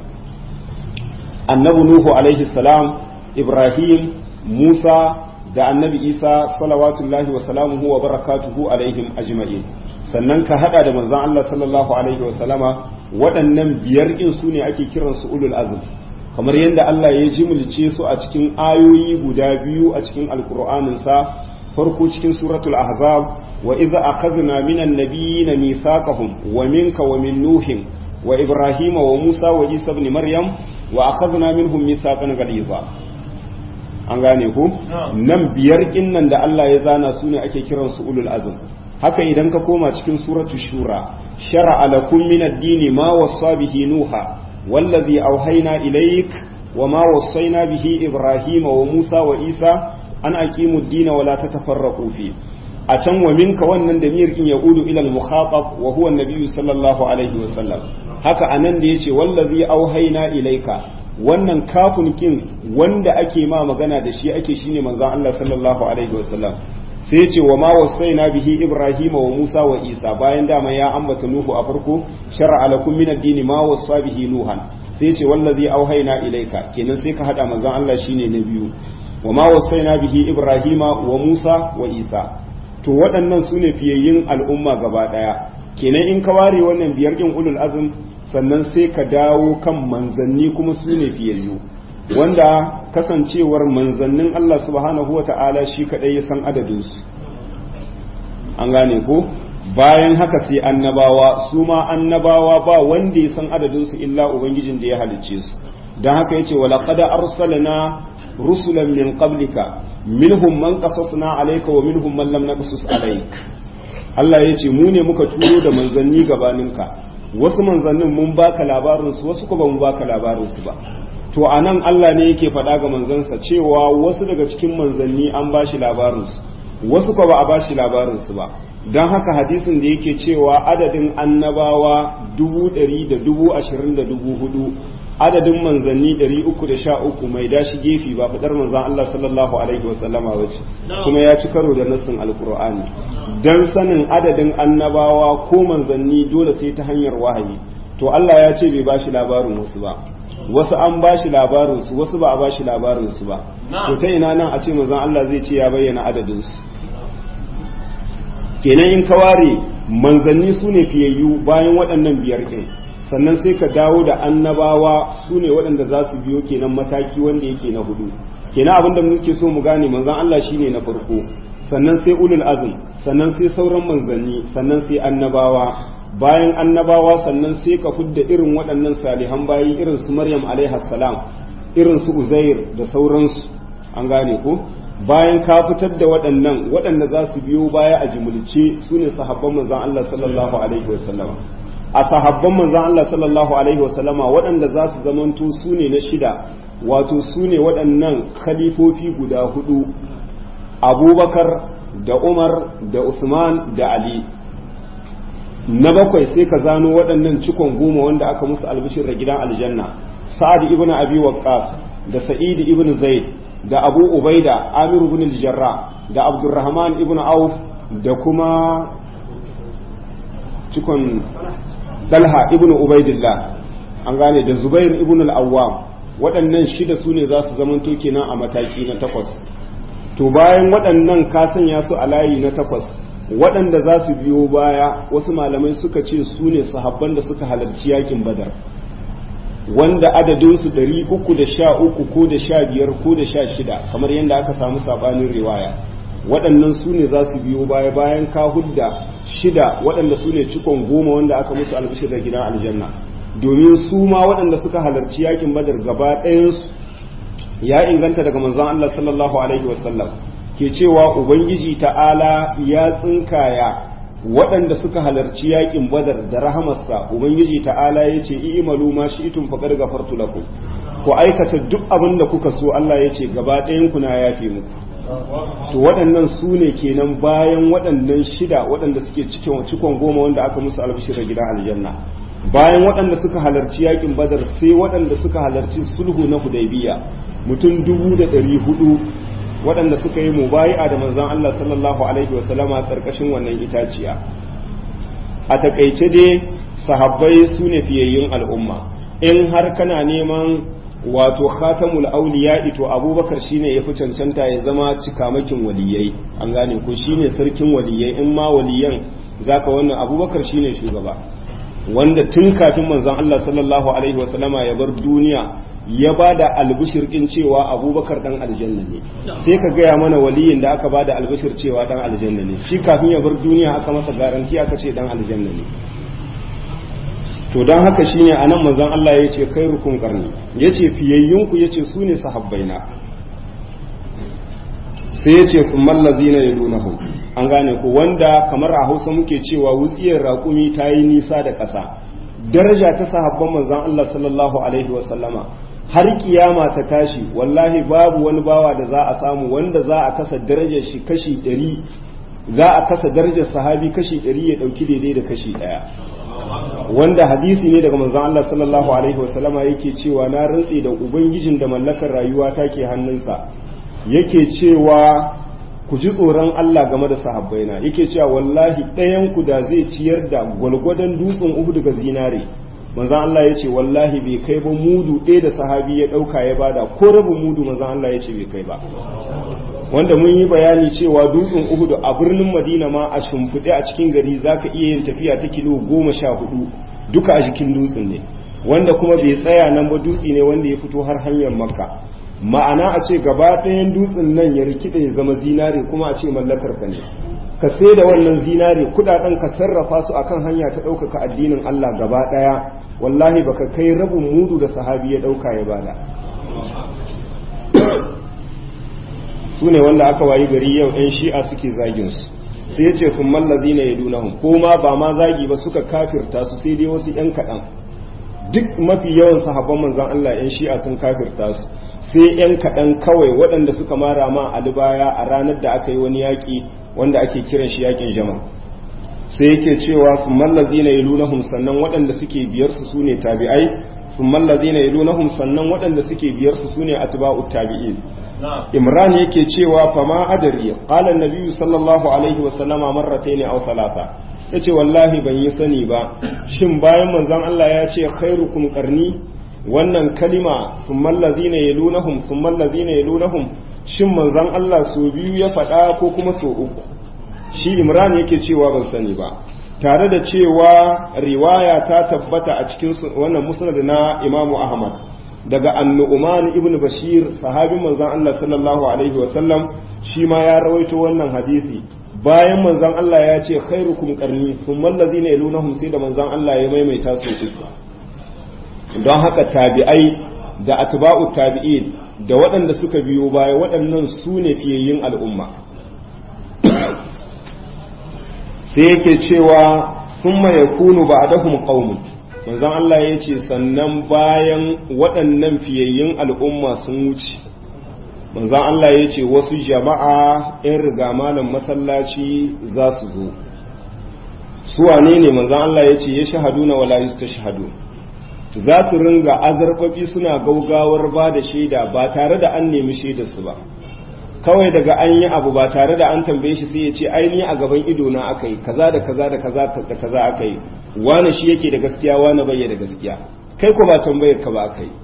Speaker 1: annabi nuhu alaihi salam ibrahim musa da annabi isa salawatullahi wa salamuhu wa barakatuhu alaihim ajma'in sannan ka hada da manzon Allah sallallahu alaihi wasallama waɗannan biyar in su ne ake kiran su ulul azm kamar yadda Allah ya jimulce su a cikin ayoyi guda biyu a cikin alkur'anin sa farko cikin suratul ahzab wa idza akhadna minan nabiyyin mithaqahum wa minka wa min nuhin wa ibrahima wa musa wa isa ibn maryam wa akhadna minhum mithaqan ghaliza an gane ku nan biyar kinnan da Allah ya zana su ne ake kiran su ulul azm haka idan ka koma cikin suratu shura shar'a lakum min ad-dini ma wassa bihi nuha wallazi auhayna ilayk wa ma wassayna bihi ibrahima wa musa wa isa an aqimu ad-dina wa la tatafarraqu fi a can wa minka wannan da miyar in yaudu ila al-mukhatab wa huwa an-nabiy sallallahu alaihi wa sallam haka anan da yace wallazi auhayna ilayka wannan kafin kin wanda ake ma magana da shi ake shine manzon Allah sallallahu alaihi wa sallam sai ya ce wa ma wasaina bihi ibrahima wa musa wa isa bayan dama ya ambata nuhu a farko shar'a lakum min ad-din ma wasa bihi nuhan sai sai ce wallazi auhaina ilaika kenan sai ka hada manzon Allah shine na biyu wa ma wasaina bihi ibrahima wa musa wa isa to waɗannan su ne fiyayyin al'umma gaba ɗaya kenan in ka ware wannan biyar ɗin ulul azum sannan sai ka dawo kan manzanni kuma su ne fiyayyu wanda kasancewar manzannin Allah subhanahu wata'ala shi kaɗai ya san adadinsu an gane ko bayan haka sai annabawa su ma annabawa ba wanda ya san adadinsu illa ubangijin da ya halicce su don haka yace wala qad arsalna rusulan min qablika minhum man qasasna alayka wa minhum man lam naqsus alayk Allah yace mu ne muka turo da manzanni gabaninka wasu manzannin mun baka labarin su wasu ko ba mu baka labarin su ba to anan Allah ne yake faɗa ga manzansa cewa wasu daga cikin manzanni an bashi labarin su wasu ko ba a bashi labarin su ba don haka hadisin da yake cewa adadin annabawa dubu ɗari da dubu ashirin da dubu hudu adadin manzanni ɗari uku da sha uku mai dashi gefe ba fitar manzan Allah sallallahu alaihi wasallama wace kuma ya ci karo da nassin alkur'ani don sanin adadin annabawa ko manzanni dole sai ta hanyar wahayi to Allah ya ce bai bashi labarin wasu ba wasu an bashi labarin su wasu ba a bashi labarin su ba to ta ina nan a ce manzan Allah zai ce ya bayyana adadin su kenan in ka ware manzanni su ne fiyayyu bayan waɗannan biyar ɗin sannan sai ka dawo da annabawa su ne waɗanda za su biyo kenan mataki wanda yake na hudu kenan abinda muke so mu gane manzan Allah shine na farko sannan sai ulul azm sannan sai sauran manzanni sannan sai annabawa bayan annabawa sannan sai ka fudda irin waɗannan salihan bayi irin su Maryam alaiha salam irin su Uzair da sauransu an gane ko bayan ka fitar da waɗannan waɗanda za su biyo baya a jimulce su ne sahabban manzan Allah sallallahu alaihi wasallam a sahabban manzan Allah sallallahu alaihi wasallama waɗanda za su zamanto su ne na shida wato su ne waɗannan khalifofi guda hudu abubakar da umar da usman da ali na bakwai sai ka zano waɗannan cikon goma wanda aka musu albishir da gidan aljanna sa'ad ibn abi waqqas da sa'id ibn zaid da abu ubaida amiru ibn al-jarra da abdurrahman ibn auf da kuma cikon dalha ibn ubaidillah an gane da zubair ibn al-awwam waɗannan shida su ne za su zamanto kenan a mataki na takwas to bayan waɗannan ka sanya su a layi na takwas waɗanda za su biyo baya wasu malamai suka ce su ne sahabban da suka halarci yakin badar wanda adadinsu ɗari uku da sha uku ko da sha biyar ko da sha shida kamar yadda aka samu sabanin riwaya waɗannan su ne za su biyo baya bayan ka hudda shida waɗanda su ne cikon goma wanda aka musu albishir da gidan aljanna domin su ma waɗanda suka halarci yakin badar gaba ɗayansu ya inganta daga manzon Allah sallallahu alaihi wasallam ke cewa ubangiji ta'ala ya tsinkaya waɗanda suka halarci yakin badar da rahamarsa ubangiji ta'ala ya ce i'malu ma shi'tum faqad ghafartu lakum ku aikata duk abin da kuka so Allah ya ce gaba ɗayan ku na yafe muku to waɗannan su ne kenan bayan waɗannan shida waɗanda suke cikin cikon goma wanda aka musu albishir da gidan aljanna bayan waɗanda suka halarci yakin badar sai waɗanda suka halarci sulhu na hudaybiya mutum dubu da ɗari hudu waɗanda suka yi mubayi'a da manzon Allah sallallahu alaihi wasallama ƙarƙashin wannan itaciya a takaice dai sahabbai su ne fiyayyun al'umma in har kana neman wato khatamul auliya ito abubakar shine ya fi cancanta ya zama cikamakin waliyai an gane ko shine sarkin waliyai in ma waliyan zaka wannan abubakar shine shugaba wanda tun kafin manzon Allah sallallahu alaihi wasallama ya bar duniya ya ba da albishir ɗin cewa abubakar ɗan aljanna ne sai ka gaya mana waliyin da aka ba da albishir cewa ɗan aljanna ne shi kafin ya bar duniya aka masa garanti aka ce ɗan aljanna ne to don haka shine a nan manzon Allah ya ce kai rukun ƙarni ya ce fiyayyunku ya ce su ne sahabbaina sai ya ce kumman lazina ya dunahum an gane ku wanda kamar a hausa muke cewa wutsiyar raƙumi ta yi nisa da ƙasa daraja ta sahabban manzon Allah sallallahu alaihi wasallama har kiyama ta tashi wallahi babu wani bawa da za a samu wanda za a kasa darajar shi kashi ɗari za a kasa darajar sahabi kashi ɗari ya ɗauki daidai da kashi ɗaya wanda hadisi ne daga manzon Allah sallallahu alaihi wasallama yake cewa na rantse da ubangijin da mallakar rayuwa take hannunsa yake cewa ku ji tsoron Allah game da sahabbaina yake cewa wallahi ɗayan ku da zai ciyar da gwalgwadon dutsen Uhud ga zinare manzon Allah ya ce wallahi bai kai ba mudu ɗaya da sahabi ya ɗauka ya bada ko rabin mudu manzon Allah ya ce bai kai ba wanda mun yi bayani cewa dutsen Uhudu a birnin Madina ma a shimfiɗe a cikin gari zaka iya yin tafiya ta kilo goma sha hudu duka a jikin dutsen ne wanda kuma bai tsaya nan ba dutse ne wanda ya fito har hanyar Makka ma'ana a ce gaba ɗayan dutsen nan ya rikide ya zama zinare kuma a ce mallakar ka ne ka sai da wannan zinare kudaden ka sarrafa su akan hanya ta ɗaukaka addinin Allah gaba ɗaya wallahi baka kai rabin mudu da sahabi ya ɗauka ya bada su ne wanda aka wayi gari yau 'yan shi'a suke zagin su sai ya ce kun mallazi na ya dunahun ko ma ba ma zagi ba suka kafirta su sai dai wasu 'yan kaɗan duk mafi yawan sahabban manzan Allah 'yan shi'a sun kafirta su sai 'yan kaɗan kawai waɗanda suka mara ma alibaya a ranar da aka yi wani yaƙi wanda ake kiran shi yaƙin jama sai yake cewa sun mallazi na yalunahum sannan waɗanda suke biyar su su ne tabi'ai sun mallazi na yalunahum sannan waɗanda suke biyar su su ne atba'u tabi'in imran yake cewa fama adari qala an sallallahu alaihi wa sallama marratayn aw thalatha yace wallahi ban yi sani ba shin bayan manzon Allah ya ce khairukum qarni wannan kalima thummal ladina yalunahum thummal ladina yalunahum shin manzon Allah so biyu ya faɗa ko kuma so uku shi imran yake cewa ban sani ba tare da cewa riwaya ta tabbata a cikin wannan musnad na imamu ahmad daga annu'uman ibn bashir sahabin manzon Allah sallallahu alaihi wa sallam shi ma ya rawaito wannan hadisi bayan manzon Allah ya ce khairukum qarni thumma allazina yalunahum sai da manzon Allah ya maimaita su uku don haka tabi'ai da atba'u tabi'in da waɗanda suka biyo baya waɗannan su ne fiyayyin al'umma sai yake cewa thumma yakunu ba'dahum qaumun manzon Allah ya ce sannan bayan waɗannan fiyayyun al'umma sun wuce manzon Allah ya ce wasu jama'a in riga malam masallaci za su zo su wane ne manzon Allah ya ce ya shahadu na wala ta shahadu za su ringa azarbabi suna gaugawar ba da shaida ba tare da an nemi shaidarsu ba kawai daga an yi abu ba tare da an tambaye shi sai ya ce aini a gaban ido na aka yi kaza da kaza da kaza da kaza aka yi wane shi yake da gaskiya wane bai da gaskiya kai ko ba tambayar ka ba aka yi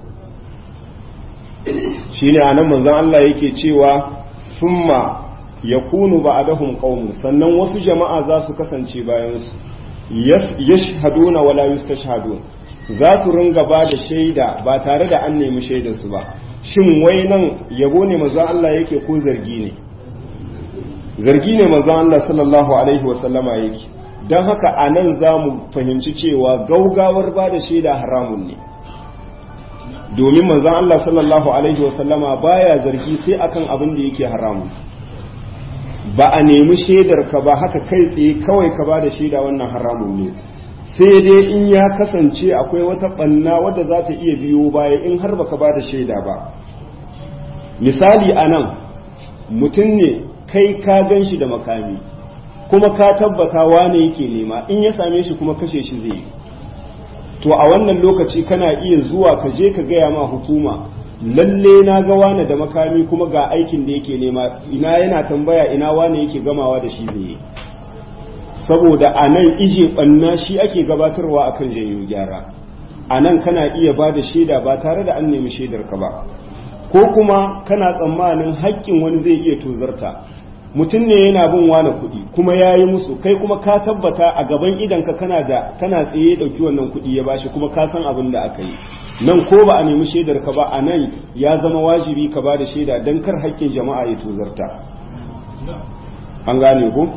Speaker 1: shine anan manzon Allah yake cewa thumma yakunu ba'dahum qaumun sannan wasu jama'a za su kasance bayan su yashhaduna wala yustashhadun za su ringa ba da shaida ba tare da an nemi shaidar su ba shin wai nan yabo ne manzon Allah yake ko zargi ne zargi ne manzon Allah sallallahu alaihi wa sallama yake don haka a nan za mu fahimci cewa gaugawar ba da shaida haramun ne domin manzon Allah sallallahu alaihi wa sallama baya zargi sai akan abin da yake haramun ba a nemi shaidar ka ba haka kai tsaye kawai ka ba da shaida wannan haramun ne sai dai in ya kasance akwai wata ɓanna wadda za ta iya biyo baya in har baka ba da shaida ba misali a nan mutum ne kai ka gan shi da makami kuma ka tabbata wane yake nema in ya same shi kuma kashe shi zai yi to a wannan lokaci kana iya zuwa ka je ka gaya ma hukuma lalle na ga wane da makami kuma ga aikin da yake nema ina yana tambaya ina wane yake gamawa da shi zai yi saboda a nan ije ɓanna shi ake gabatarwa akan janyo gyara a nan kana iya ba da shaida ba tare da an nemi shaidar ka ba ko kuma kana tsammanin haƙƙin wani zai iya tozarta mutum ne yana bin wani kuɗi kuma ya yi musu kai kuma ka tabbata a gaban idanka kana da kana tsaye ɗauki wannan kuɗi ya bashi kuma ka san abin da aka yi nan ko ba a nemi shaidar ka ba a nan ya zama wajibi ka ba da shaida don kar haƙƙin jama'a ya tozarta an gane ku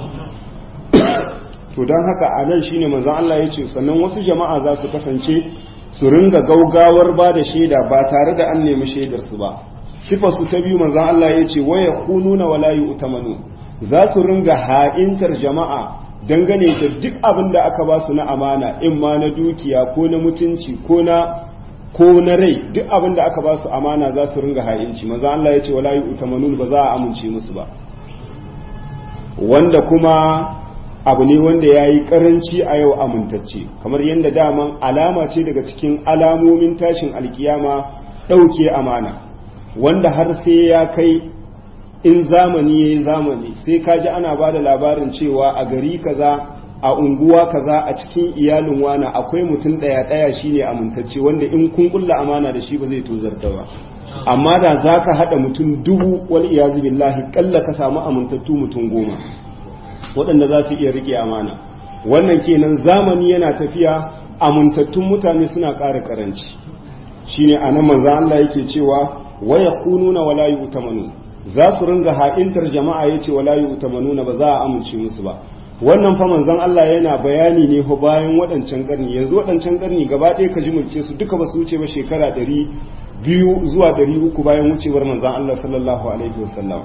Speaker 1: to don haka a nan shine manzon Allah ya ce sannan wasu jama'a za su kasance su ringa gaugawar ba da shaida ba tare da an nemi shaidar su ba sifa su ta biyu manzon Allah ya ce waya kununa wala yu'tamanu za su ringa ha'intar jama'a dangane da duk abin da aka ba su na amana in ma na dukiya ko na mutunci ko na ko na rai duk abin da aka ba su amana za su ringa ha'inci manzon Allah ya ce wala yu'tamanu ba za a amince musu ba wanda kuma abu ne wanda ya yi karanci a yau amintacce kamar yadda daman alama ce daga cikin alamomin tashin alkiyama ɗauke amana wanda har sai ya kai in zamani ya yi zamani sai ka ji ana ba da labarin cewa a gari kaza a unguwa kaza a cikin iyalin wana akwai mutum ɗaya ɗaya shine amintacce wanda in kun kulla amana da shi ba zai tozarta ba amma da za ka haɗa mutum dubu wal iyazu billahi kalla ka samu amintattu mutum goma waɗanda za su iya riƙe amana wannan kenan zamani yana tafiya amintattun mutane suna ƙara ƙaranci shine anan manzo Allah yake cewa waya kununa wala yu'tamanu za su ringa ha'intar jama'a yace wala yu'tamanuna ba za a amince musu ba wannan fa manzon Allah yana bayani ne fa bayan waɗancan ƙarni yanzu waɗancan ƙarni gaba ɗaya ka jimulce su duka ba su wuce ba shekara ɗari biyu zuwa ɗari uku bayan wucewar manzon Allah sallallahu alaihi wasallam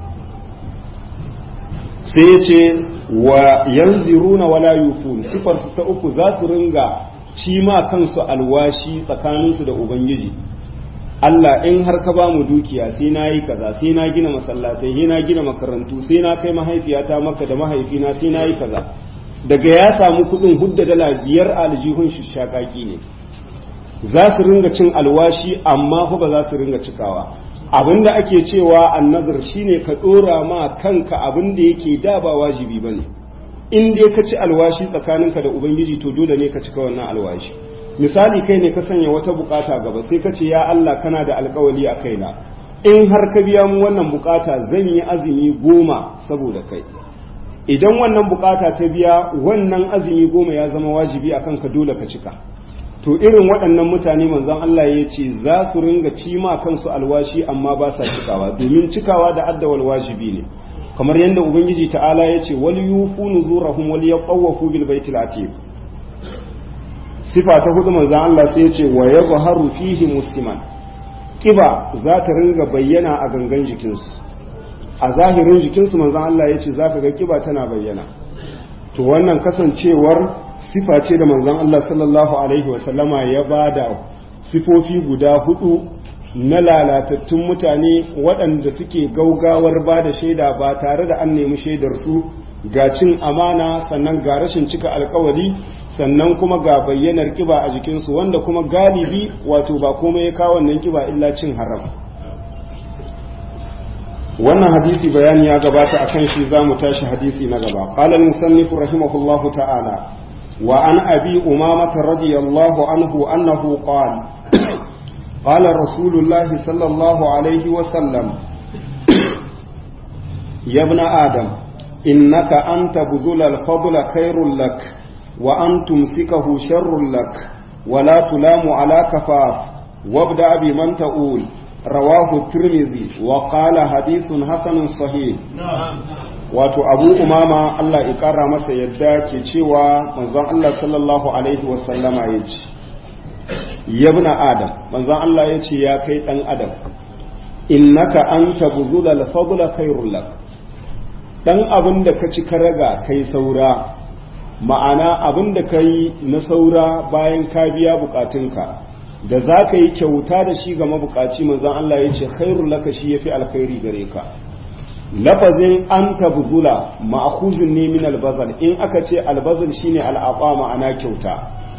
Speaker 1: sai ya ce wa yanziruna wala yufun sifar su ta uku za su ringa ci ma kansu alwashi tsakaninsu da ubangiji Allah in har ka ba mu dukiya sai na yi kaza sai na gina masallatai sai na gina makarantu sai na kai mahaifiyata maka da mahaifina sai na yi kaza daga ya samu kuɗin hudda dala biyar aljihun shi shakaki ne za su ringa cin alwashi amma fa ba za su ringa cikawa abinda ake cewa annazar shine ka dora ma kanka abinda yake da ba wajibi bane in dai ka ci alwashi tsakaninka da ubangiji to dole ne ka cika wannan alwashi misali kai ne ka sanya wata bukata gaba sai ka ce ya Allah kana da alkawali a kaina in har ka biya mu wannan bukata zan yi azumi goma saboda kai idan wannan bukata ta biya wannan azumi goma ya zama wajibi a kanka dole ka cika to irin waɗannan mutane manzon Allah ya ce za su ringa cima kansu alwashi amma ba sa cikawa domin cikawa da addawal wajibi ne kamar yadda ubangiji ta'ala ya ce wal yufu nuzurahum wal yaqawafu bil baitil atiq sifa ta hudu manzon Allah sai ya ce wa yadhharu fihi musliman kiba za ta ringa bayyana a gangan jikinsu a zahirin jikinsu manzon Allah ya ce zaka ga kiba tana bayyana to wannan kasancewar sifa ce da manzon Allah sallallahu alaihi wasallama ya bada sifofi guda hudu na lalatattun mutane waɗanda suke gaugawar ba da shaida ba tare da an nemi shaidar su ga cin amana sannan ga rashin cika alkawari sannan kuma ga bayyanar kiba a jikinsu wanda kuma galibi wato ba komai ya kawo wannan kiba illa cin haram wannan hadisi bayani ya gabata akan shi za mu tashi hadisi na gaba qala al-musannif rahimahullahu ta'ala wa an abi umamah radiyallahu anhu annahu qala qala rasulullah sallallahu alaihi wa sallam ya ibn adam innaka anta budul al-fadla khairul lak wa an tumsikahu sharrul lak wa la tulamu ala kafaf wabda bi man ta'ul رواه الترمذي وقال حديث حسن صحيح wato abu umama Allah ya kara masa yadda ke cewa manzon Allah sallallahu alaihi wasallama ya ce yabna adam manzon Allah ya ce ya kai dan adam innaka anta buzula al-fadla khairul lak dan abin da ka ci ka raga kai saura ma'ana abin da kai na saura bayan ka biya bukatunka da za ka yi kyauta da shi ga mabukaci manzan Allah ya ce khairul laka shi ya fi alkhairi gare ka lafazin an tabzula ma'akuzun ne min albazal in aka ce albazal shine al'aqa ma'ana kyauta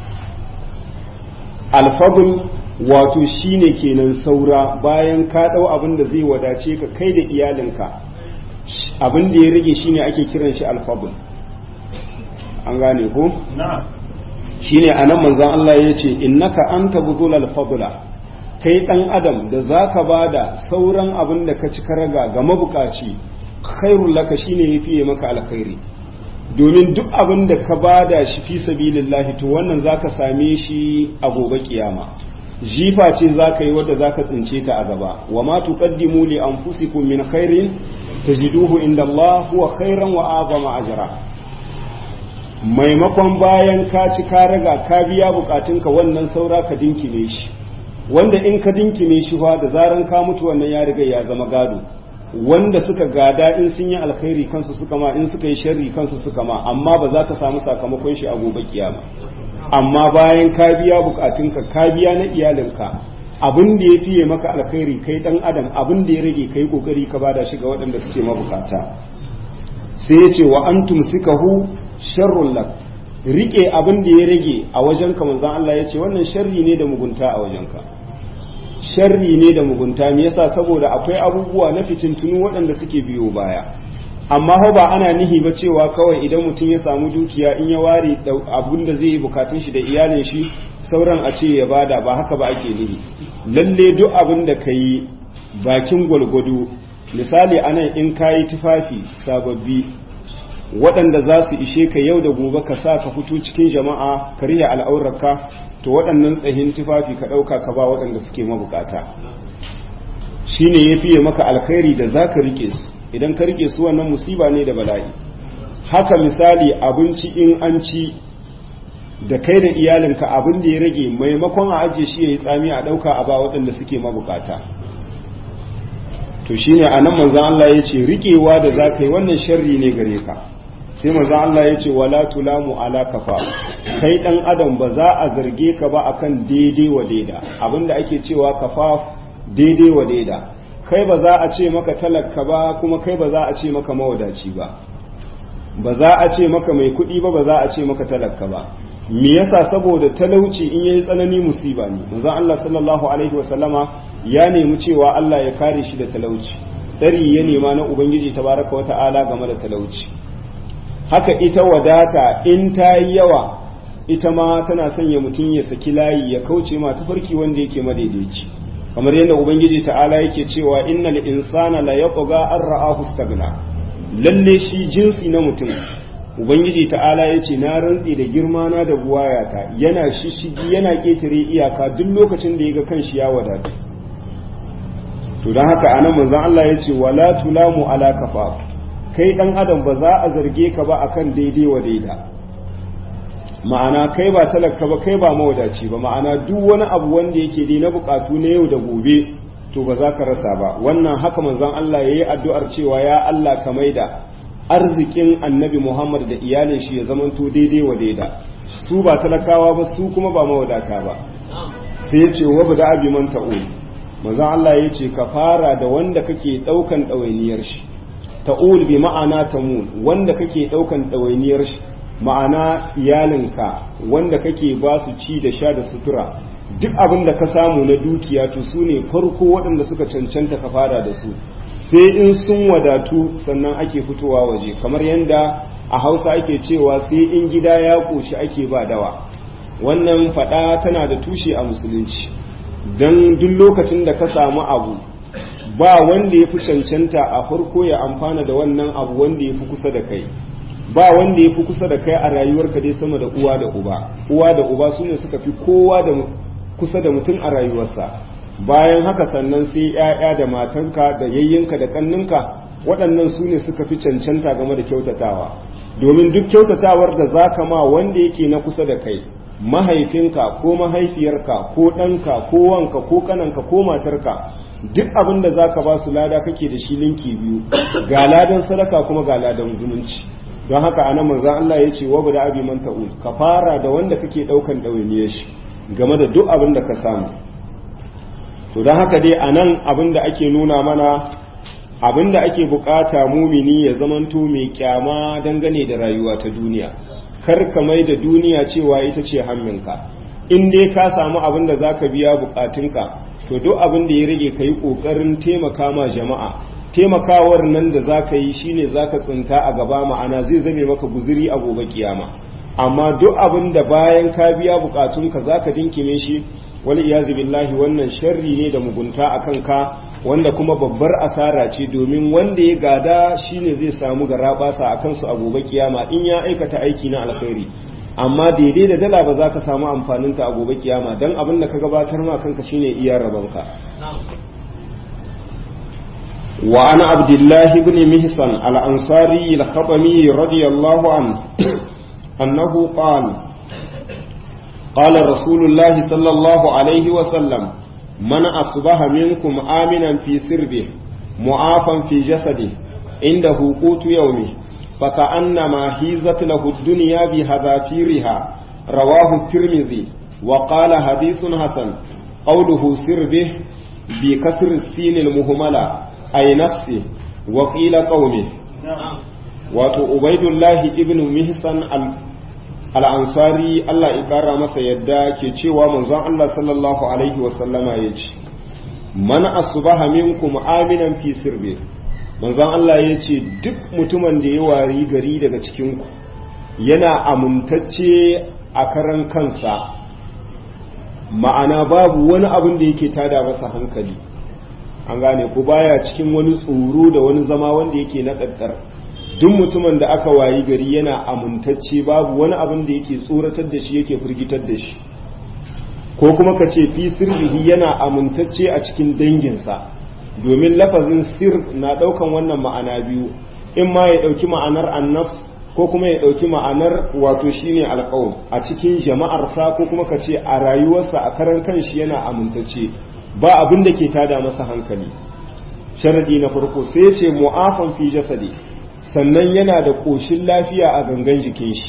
Speaker 1: alfadl wato shine kenan saura bayan ka dau abin da zai wadace ka kai da iyalinka abin da ya rage shine ake kiran shi alfadl an gane ko na'am shine anan manzon Allah ya ce innaka anta buzulal fadla kai dan adam da zaka bada sauran abin da ka ci raga ga mabukaci khairul laka shine yafi maka alkhairi domin duk abin da ka bada shi fi sabilillahi to wannan zaka same shi a gobe kiyama jifa ce zaka yi wadda zaka tsince ta a gaba wa ma tuqaddimu li anfusikum min khairin tajiduhu inda Allah huwa khairan wa azama ajra maimakon bayan ka ci ka raga ka biya bukatunka wannan saura ka dinkime shi wanda in ka dinkime shi fa da zaran ka mutu wannan ya riga ya zama gado wanda suka gada in sun yi alkhairi kansu suka ma in suka yi sharri kansu suka ma amma ba za ka samu sakamakon shi a gobe kiyama amma bayan ka biya bukatunka ka biya na iyalinka abin da ya fiye maka alkhairi kai dan adam abin da ya rage kai kokari ka bada shi ga waɗanda suke mabukata sai ya ce wa antum sikahu sharrun lak rike abin da ya rage a wajenka manzon Allah ya ce wannan sharri ne da mugunta a wajenka sharri ne da mugunta me yasa saboda akwai abubuwa na fitintunu waɗanda suke biyo baya amma ho ba ana nihi ba cewa kawai idan mutum ya samu dukiya in ya ware abun da zai yi bukatun shi da iyalin shi sauran a ce ya bada ba haka ba ake nihi lalle duk abin da ka yi bakin gwalgwado misali anan in ka yi tufafi sababbi waɗanda za su ishe ka yau da gobe ka sa ka fito cikin jama'a ka riya al'aurarka to waɗannan tsahin tufafi ka ɗauka ka ba waɗanda suke mabukata shine ya fiye maka alkhairi da za ka rike su idan ka rike su wannan musiba ne da bala'i haka misali abinci in an ci da kai da iyalinka abin da ya rage maimakon a ajiye shi ya yi tsami a ɗauka a ba waɗanda suke mabukata to shine a nan manzan Allah ya ce riƙewa da za ka yi wannan sharri ne gare ka sai manzan Allah ya ce wala tulamu ala kafa kai ɗan adam ba za a zarge ka ba akan daidai wa daida abinda ake cewa kafa daidai wa daida kai ba za a ce maka talaka ba kuma kai ba za a ce maka mawadaci ba ba za a ce maka mai kuɗi ba ba za a ce maka talaka ba me yasa saboda talauci in yayi tsanani musiba ne manzon Allah sallallahu alaihi wasallama ya nemi cewa Allah ya kare shi da talauci tsari ya nema na ubangiji tabaraka wa ta'ala game da talauci haka ita wadata in ta yi yawa ita ma tana sanya mutum ya saki layi ya kauce ma tafarki wanda yake madaidaici kamar yadda ubangiji ta'ala yake cewa innal insana la yaqga an ra'ahu stagna lalle shi jinsi na mutum ubangiji ta'ala ya ce na rantsi da girma na da buwayata yana shishigi yana ketare iyaka duk lokacin da ya ga kanshi ya wadatu to don haka anan manzon Allah ya ce wala tulamu ala kafa kai dan adam ba za a zarge ka ba akan daidai wa daida ma'ana kai ba talaka ba kai ba mawadaci ba ma'ana duk wani abu wanda yake dai na bukatu na yau da gobe to ba za ka rasa ba wannan haka manzon Allah yayi addu'ar cewa ya Allah ka maida arzikin annabi Muhammad da iyalin shi ya zamanto daidai wa daida su ba talakawa ba su kuma ba mawadata ba sai ya ce wa bada abi man ta'ul manzon Allah ya ce ka fara da wanda kake daukan ɗawainiyar shi ta'ul bi ma'ana tamul wanda kake daukan ɗawainiyar shi ma'ana iyalinka wanda kake ba su ci da sha da sutura duk abin da ka samu na dukiya to su ne farko waɗanda suka cancanta ka fara da su sai in sun wadatu sannan ake fitowa waje kamar yadda a hausa ake cewa sai in gida ya ƙoshi ake ba dawa wannan faɗa tana da tushe a musulunci don duk lokacin da ka samu abu ba wanda ya fi cancanta a farko ya amfana da wannan abu wanda ya fi kusa da kai ba wanda ya fi kusa da kai a rayuwarka dai sama da uwa da uba uwa da uba su ne suka fi kowa da kusa da mutum a rayuwarsa bayan haka sannan sai ‘ya'ya da matanka da yayyinka da kanninka waɗannan su ne suka fi cancanta game da kyautatawa domin duk kyautatawar da za ka ma wanda yake na kusa da kai mahaifinka ko mahaifiyarka ko ɗanka ko wanka ko kananka ko matarka duk abin da za ka ba su lada kake da shi linki biyu ga ladan sadaka kuma ga ladan zumunci don haka a nan manzan Allah ya ce wa da abi man ta'ul ka fara da wanda kake ɗaukan ɗawainiyar shi game da duk abin da ka samu to don haka dai a nan abin da ake nuna mana abin da ake bukata mumini ya zamanto mai kyama dangane da rayuwa ta duniya kar ka mai da duniya cewa ita ce hamminka in dai ka samu abin da za ka biya bukatunka to duk abin da ya rage ka yi ƙoƙarin taimaka ma jama'a taimakawar nan da za ka yi shine za ka tsinta a gaba ma'ana zai zame maka guziri a gobe kiyama amma duk abin da bayan ka biya bukatunka za ka dinkime shi wani iyazu billahi wannan sharri ne da mugunta a kanka wanda kuma babbar asara ce domin wanda ya gada shine zai samu garabasa a kansu a gobe kiyama in ya aikata aiki na alkhairi amma daidai da dala ba za ka samu amfaninta a gobe kiyama don abin da ka gabatar ma kanka shine iya rabanka wa ana abdullahi ibn mihsan al-ansari al-khatami radiyallahu an annahu qala قال رسول الله صلى الله عليه وسلم من أصبح منكم آمنا في سربه معافا في جسده عنده قوت يومه فكأنما هيزت له الدنيا بهذافيرها رواه الترمذي وقال حديث حسن قوله سربه بكسر السين المهملة أي نفسه وقيل قومه wato ubaidullahi ibn mihsan al'ansari Allah ya ƙara masa yadda ke cewa manzon Allah sallallahu Alaihi wasallama ya ce, Man asubaha minkum aminan fi sirbe, manzon Allah ya ce duk mutumin da ya wari gari daga cikinku yana amintacce a karan kansa ma'ana babu wani abin da yake tada masa hankali an gane ku baya cikin wani tsoro da wani zama wanda yake na ɗaɗɗar duk mutumin da aka wayi gari yana amintacce babu wani abin da yake tsoratar da shi yake firgitar da shi ko kuma ka ce fi sirrihi yana amintacce a cikin danginsa domin lafazin sir na ɗaukan wannan ma'ana biyu in ma ya ɗauki ma'anar annafs ko kuma ya ɗauki ma'anar wato shine alƙawun a cikin jama'arsa ko kuma ka ce a rayuwarsa a karan kanshi yana amintacce ba abin da ke tada masa hankali sharadi na farko sai ya ce mu'afan fi jasadi sannan yana da ƙoshin lafiya a gangan jikin shi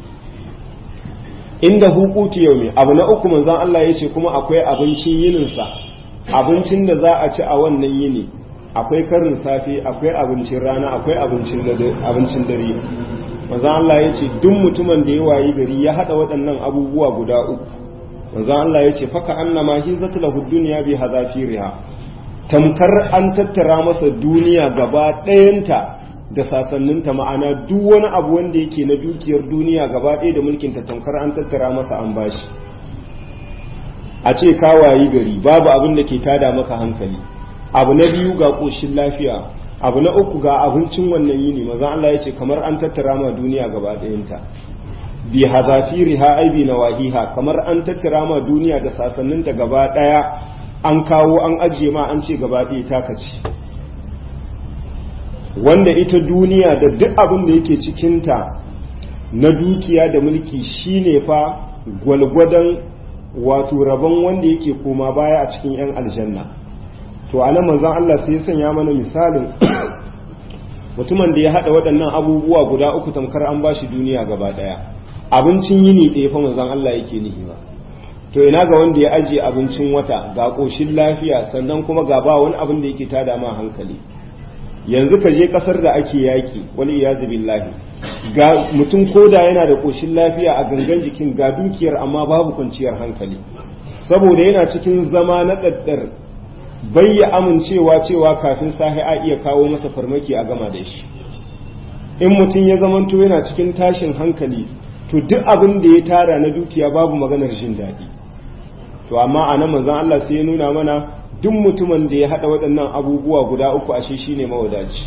Speaker 1: inda hukuki yau ne abu na uku manzon Allah ya ce kuma akwai abincin yininsa abincin da za a ci a wannan yini akwai karin safe akwai abincin rana akwai abincin dare manzon Allah ya ce duk mutumin da ya wayi gari ya hada waɗannan abubuwa guda uku manzon Allah ya ce faka annama hizatu lahu dunya bi hadafiriha tamkar an tattara masa duniya gaba ɗayanta da sasanninta ma'ana duk wani abu wanda yake na dukiyar duniya gaba ɗaya da mulkinta tamkar an tattara masa an bashi a ce ka wayi gari babu abin da ke tada maka hankali abu na biyu ga ƙoshin lafiya abu na uku ga abincin wannan yini maza Allah ya ce kamar an tattara ma duniya gaba ɗayanta bi hazafiriha ai bi nawahiha kamar an tattara ma duniya da sasanninta gaba ɗaya an kawo an ajiye ma an ce gaba ɗaya taka ce wanda ita duniya da duk abin da yake cikinta na dukiya da mulki shine fa gwalgwadon wato rabon wanda yake koma baya a cikin 'yan aljanna to a nan manzan Allah sai ya sanya mana misalin mutumin da ya haɗa waɗannan abubuwa guda uku tamkar an bashi duniya gaba ɗaya abincin yini ɗaya fa manzan Allah yake nihi ba to ina ga wanda ya ajiye abincin wata ga ƙoshin lafiya sannan kuma ga ba wani abin da yake tada ma hankali yanzu ka je kasar da ake yaki wani iyazu billahi ga mutum koda yana da koshin lafiya a gangan jikin ga dukiyar amma babu kwanciyar hankali saboda yana cikin zama na daddar bai ya amincewa cewa kafin sahi a iya kawo masa farmaki a gama da shi in mutum ya zamanto yana cikin tashin hankali to duk abin da ya tara na dukiya babu maganar jin daɗi to amma a nan manzon Allah sai ya nuna mana duk mutumin da ya haɗa waɗannan abubuwa guda uku ashe shi ne mawadaci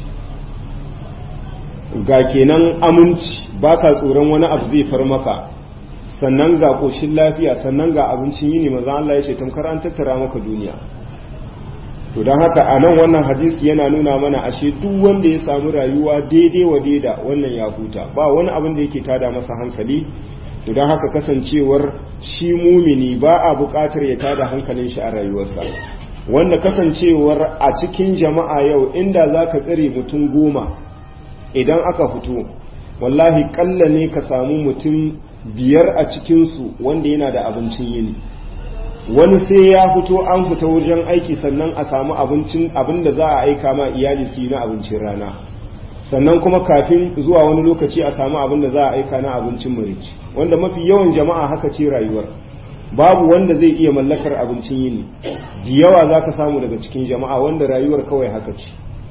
Speaker 1: ga kenan aminci ba ka tsoron wani abu zai far maka sannan ga ƙoshin lafiya sannan ga abincin yini maza Allah ya ce tamkar an tattara maka duniya to don haka a nan wannan hadisi yana nuna mana ashe duk wanda ya samu rayuwa daidai wa daida wannan ya huta ba wani abin da yake tada masa hankali to don haka kasancewar shi mumini ba a buƙatar ya tada hankalin shi a rayuwarsa wanda kasancewar a cikin jama'a yau inda za ka tsare mutum goma idan aka fito wallahi kalla ne ka samu mutum biyar a cikinsu wanda yana da abincin yini wani sai ya fito an fita wajen aiki sannan a samu abincin abin da za a aika ma iyali su yi na abincin rana sannan kuma kafin zuwa wani lokaci a samu abin da za a aika na abincin marici wanda mafi yawan jama'a haka ce rayuwar babu wanda zai iya mallakar abincin yini da yawa za ka samu daga cikin jama'a wanda rayuwar kawai haka ce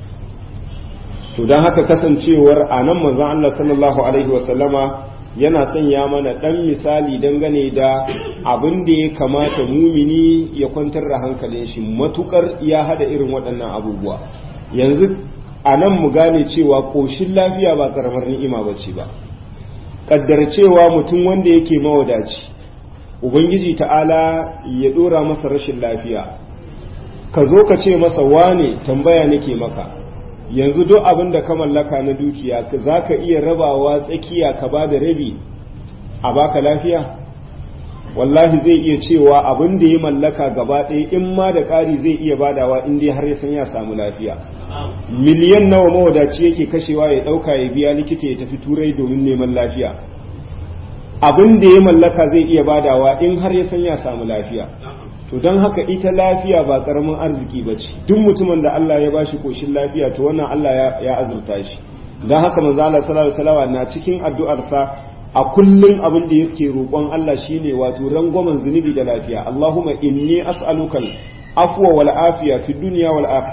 Speaker 1: to don haka kasancewar a nan manzon Allah sallallahu alaihi wasallama yana sanya mana ɗan misali dangane da abin da ya kamata mumini ya kwantar da hankalin shi matukar ya hada irin waɗannan abubuwa yanzu a nan mu gane cewa ƙoshin lafiya ba ƙaramar ni'ima ba ce ba ƙaddar cewa mutum wanda yake mawadaci ubangiji ta'ala ya ɗora masa rashin lafiya ka zo ka ce masa wane tambaya nake maka yanzu duk abin da ka mallaka na dukiya za ka iya rabawa tsakiya ka ba da rabi a baka lafiya wallahi zai iya cewa abin da ya mallaka gaba ɗaya in ma da ƙari zai iya badawa in dai har ya san ya samu lafiya miliyan nawa mawadaci yake kashewa ya ɗauka ya biya likita ya tafi turai domin neman lafiya abin da ya mallaka zai iya badawa in har ya san ya samu lafiya to don haka ita lafiya ba karamin arziki ba ce duk mutumin da Allah ya bashi koshin lafiya to wannan Allah ya azurta shi don haka manzo Allah sallallahu alaihi na cikin addu'arsa a kullum abin da yake roƙon Allah shine wato rangwamen zunubi da lafiya Allahumma inni as'aluka afwa wal afiya fi dunya wal akhirah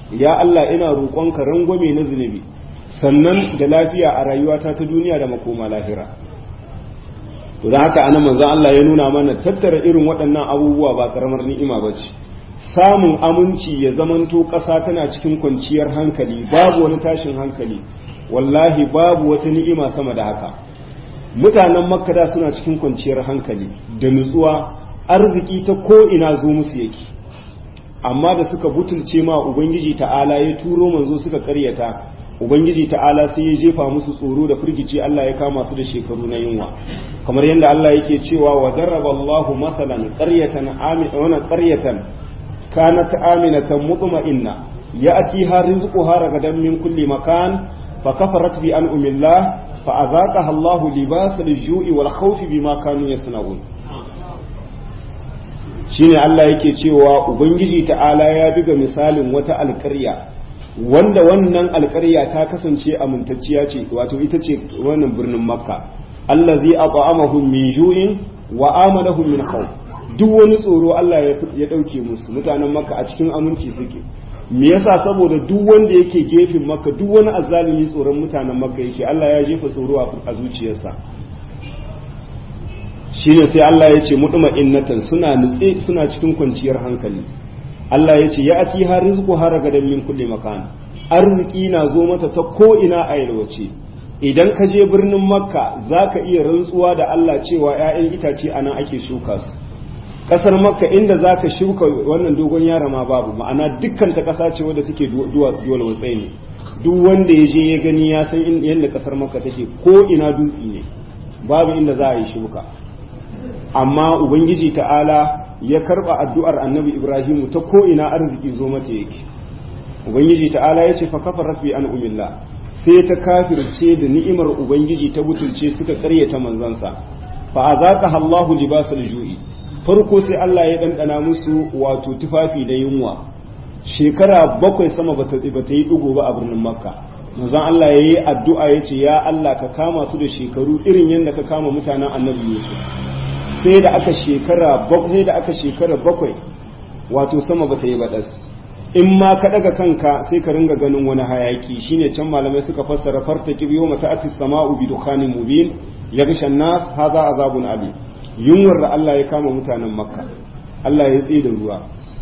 Speaker 1: ya Allah ina roƙonka rangwame na zunubi sannan da lafiya a rayuwata ta duniya da makoma lahira to da haka anan manzon Allah ya nuna mana tattara irin waɗannan abubuwa ba karamar ni'ima ba ce samun aminci ya zamanto ƙasa tana cikin kwanciyar hankali babu wani tashin hankali wallahi babu wata ni'ima sama da haka mutanen makka da suna cikin kwanciyar hankali da nutsuwa arziki ta ko ina zo musu yake amma da suka butulce ma ubangiji ta'ala ya turo manzo suka karyata ubangiji ta'ala sai ya jefa musu tsoro da firgici Allah ya kama su da shekaru na yunwa kamar yadda Allah yake cewa wa darraba Allahu masalan qaryatan aminatan qaryatan kanat aminatan mutma'inna ya'tiha rizquha ragadan min kulli makan fa kafarat bi an'amillah fa azaqaha Allahu libasal ju'i wal khawfi bima kanu yasna'un shine Allah yake cewa ubangiji ta'ala ya diga misalin wata alƙarya wanda wannan alƙarya ta kasance amintacciya ce wato ita ce wannan birnin makka allazi at'amahum min ju'in wa amanahum min khawf duk wani tsoro Allah ya dauke musu mutanen makka a cikin aminci suke me yasa saboda duk wanda yake gefen makka duk wani azzalimi tsoron mutanen makka yake Allah ya jefa tsoro a zuciyarsa shine sai Allah ya ce muduma innatan suna nutse suna cikin kwanciyar hankali Allah ya ce ya ati har rizqu har gadan min kulli makan arziki na zo mata ta ko ina a yalwace idan ka je birnin makka zaka iya rantsuwa da Allah cewa ƴaƴan itace anan ake shuka su kasar makka inda zaka shuka wannan dogon yara ma babu ma'ana dukkan ta kasa ce wadda take duwa duwal watsai ne duk wanda ya je ya gani ya san yadda kasar makka take ko ina dutse ne babu inda za a yi shuka amma ubangiji ta'ala ya karba addu'ar annabi ibrahimu ta ko ina arziki zo mata yake ubangiji ta'ala ya ce fa kafarat bi an'umillah sai ta kafirce da ni'imar ubangiji ta butulce suka karyata manzansa fa azaka Allahu libasal ju'i farko sai Allah ya dandana musu wato tufafi da yunwa shekara bakwai sama bata bata yi dugo ba a birnin makka manzon Allah yayi addu'a yace ya Allah ka kama su da shekaru irin yadda ka kama mutanen annabi Yusuf sai da aka shekara bakwai da aka shekara bakwai wato sama ba ta yi baɗas in ma ka daga kanka sai ka ringa ganin wani hayaki shine can malamai suka fassara farta kibiyo mata atis sama'u bi dukhanin mubin ya gishan nas haza azabun ali yunwar da Allah ya kama mutanen makka Allah ya tsaye da ruwa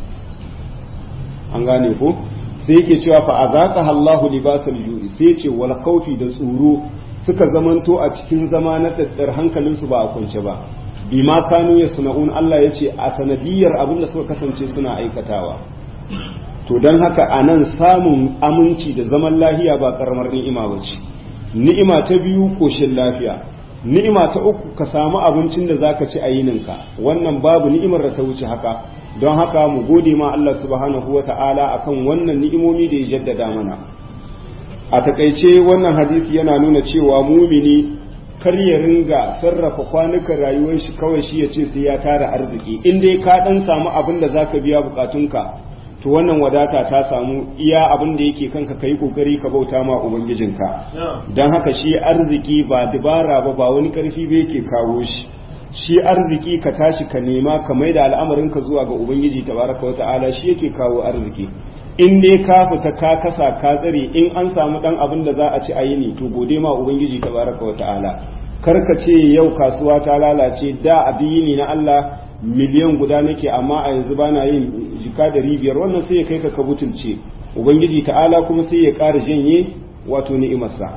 Speaker 1: an gane ko sai yake cewa fa azaqa Allahu libasal ju'i sai ce wal khawfi da tsoro suka zamanto a cikin zama na daddar hankalinsu ba a kwance ba bima kanu yasna'un Allah ya ce a sanadiyar abin da suka kasance suna aikatawa to don haka a nan samun aminci da zaman lahiya ba karamar ni'ima ba ce ni'ima ta biyu koshin lafiya ni'ima ta uku ka samu abincin da zaka ci a yininka wannan babu ni'imar da ta wuce haka don haka mu gode ma Allah subhanahu wa ta'ala akan wannan ni'imomi da ya jaddada mana a takaice wannan hadisi yana nuna cewa mumini kar ya ringa sarrafa kwanukan rayuwar shi kawai shi ya ce sai ya tara arziki in dai ka dan samu abin da zaka biya bukatunka to wannan wadata ta samu iya abin da yake kanka kai kokari ka bauta ma ubangijinka dan haka shi arziki ba dubara ba ba wani karfi ba yake kawo shi shi arziki ka tashi ka nema ka maida al'amarin ka zuwa ga ubangiji tabaraka wata'ala shi yake kawo arziki in dai ka fita ka kasa ka tsare in an samu dan abin da za a ci a yi ne to gode ma ubangiji tabaraka wata'ala kar ka ce yau kasuwa ta lalace da addini na Allah miliyan guda nake amma a yanzu bana yin jika da biyar wannan sai ya kai ka kabutulce ubangiji ta'ala kuma sai ya ƙara janye wato ni'imarsa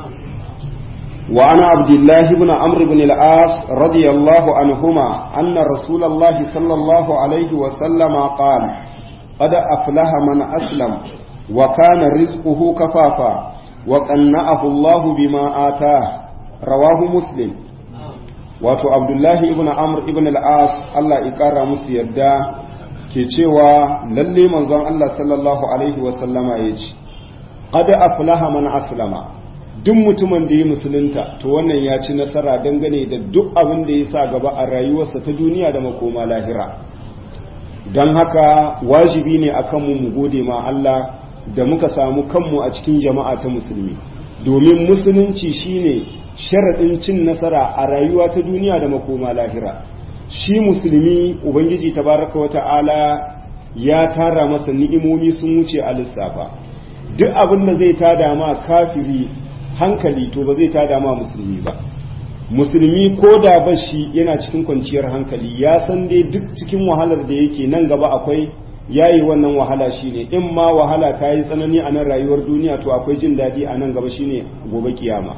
Speaker 1: wa ana abdullahi ibn amr ibn al-as radiyallahu anhuma anna rasulullahi sallallahu alaihi wa sallama qala قد أفلح من أسلم وكان رزقه كفافا وقنعه الله بما آتاه رواه مسلم wato abdullahi ibn amr ibn al-as Allah ya kara musu yadda ke cewa lalle manzon Allah sallallahu alaihi wa sallama ya ce qad aflaha man aslama duk mutumin da ya musulunta to wannan ya ci nasara dangane da duk abin da ya sa gaba a rayuwarsa ta duniya da makoma lahira don haka wajibi ne a kanmu mu gode ma Allah da muka samu kanmu a cikin jama'a ta musulmi domin musulunci shine sharaɗin cin nasara a rayuwa ta duniya da makoma lahira shi musulmi ubangiji tabaraka wa ta'ala ya tara masa ni'imomi sun wuce a lissafa duk abin da zai tada ma kafiri hankali to ba zai tada ma musulmi ba musulmi ko da ba shi yana cikin kwanciyar hankali ya san dai duk cikin wahalar da yake nan gaba akwai yayi wannan wahala shine in ma wahala ta yi tsanani a nan rayuwar duniya to akwai jin daɗi a nan gaba shine gobe kiyama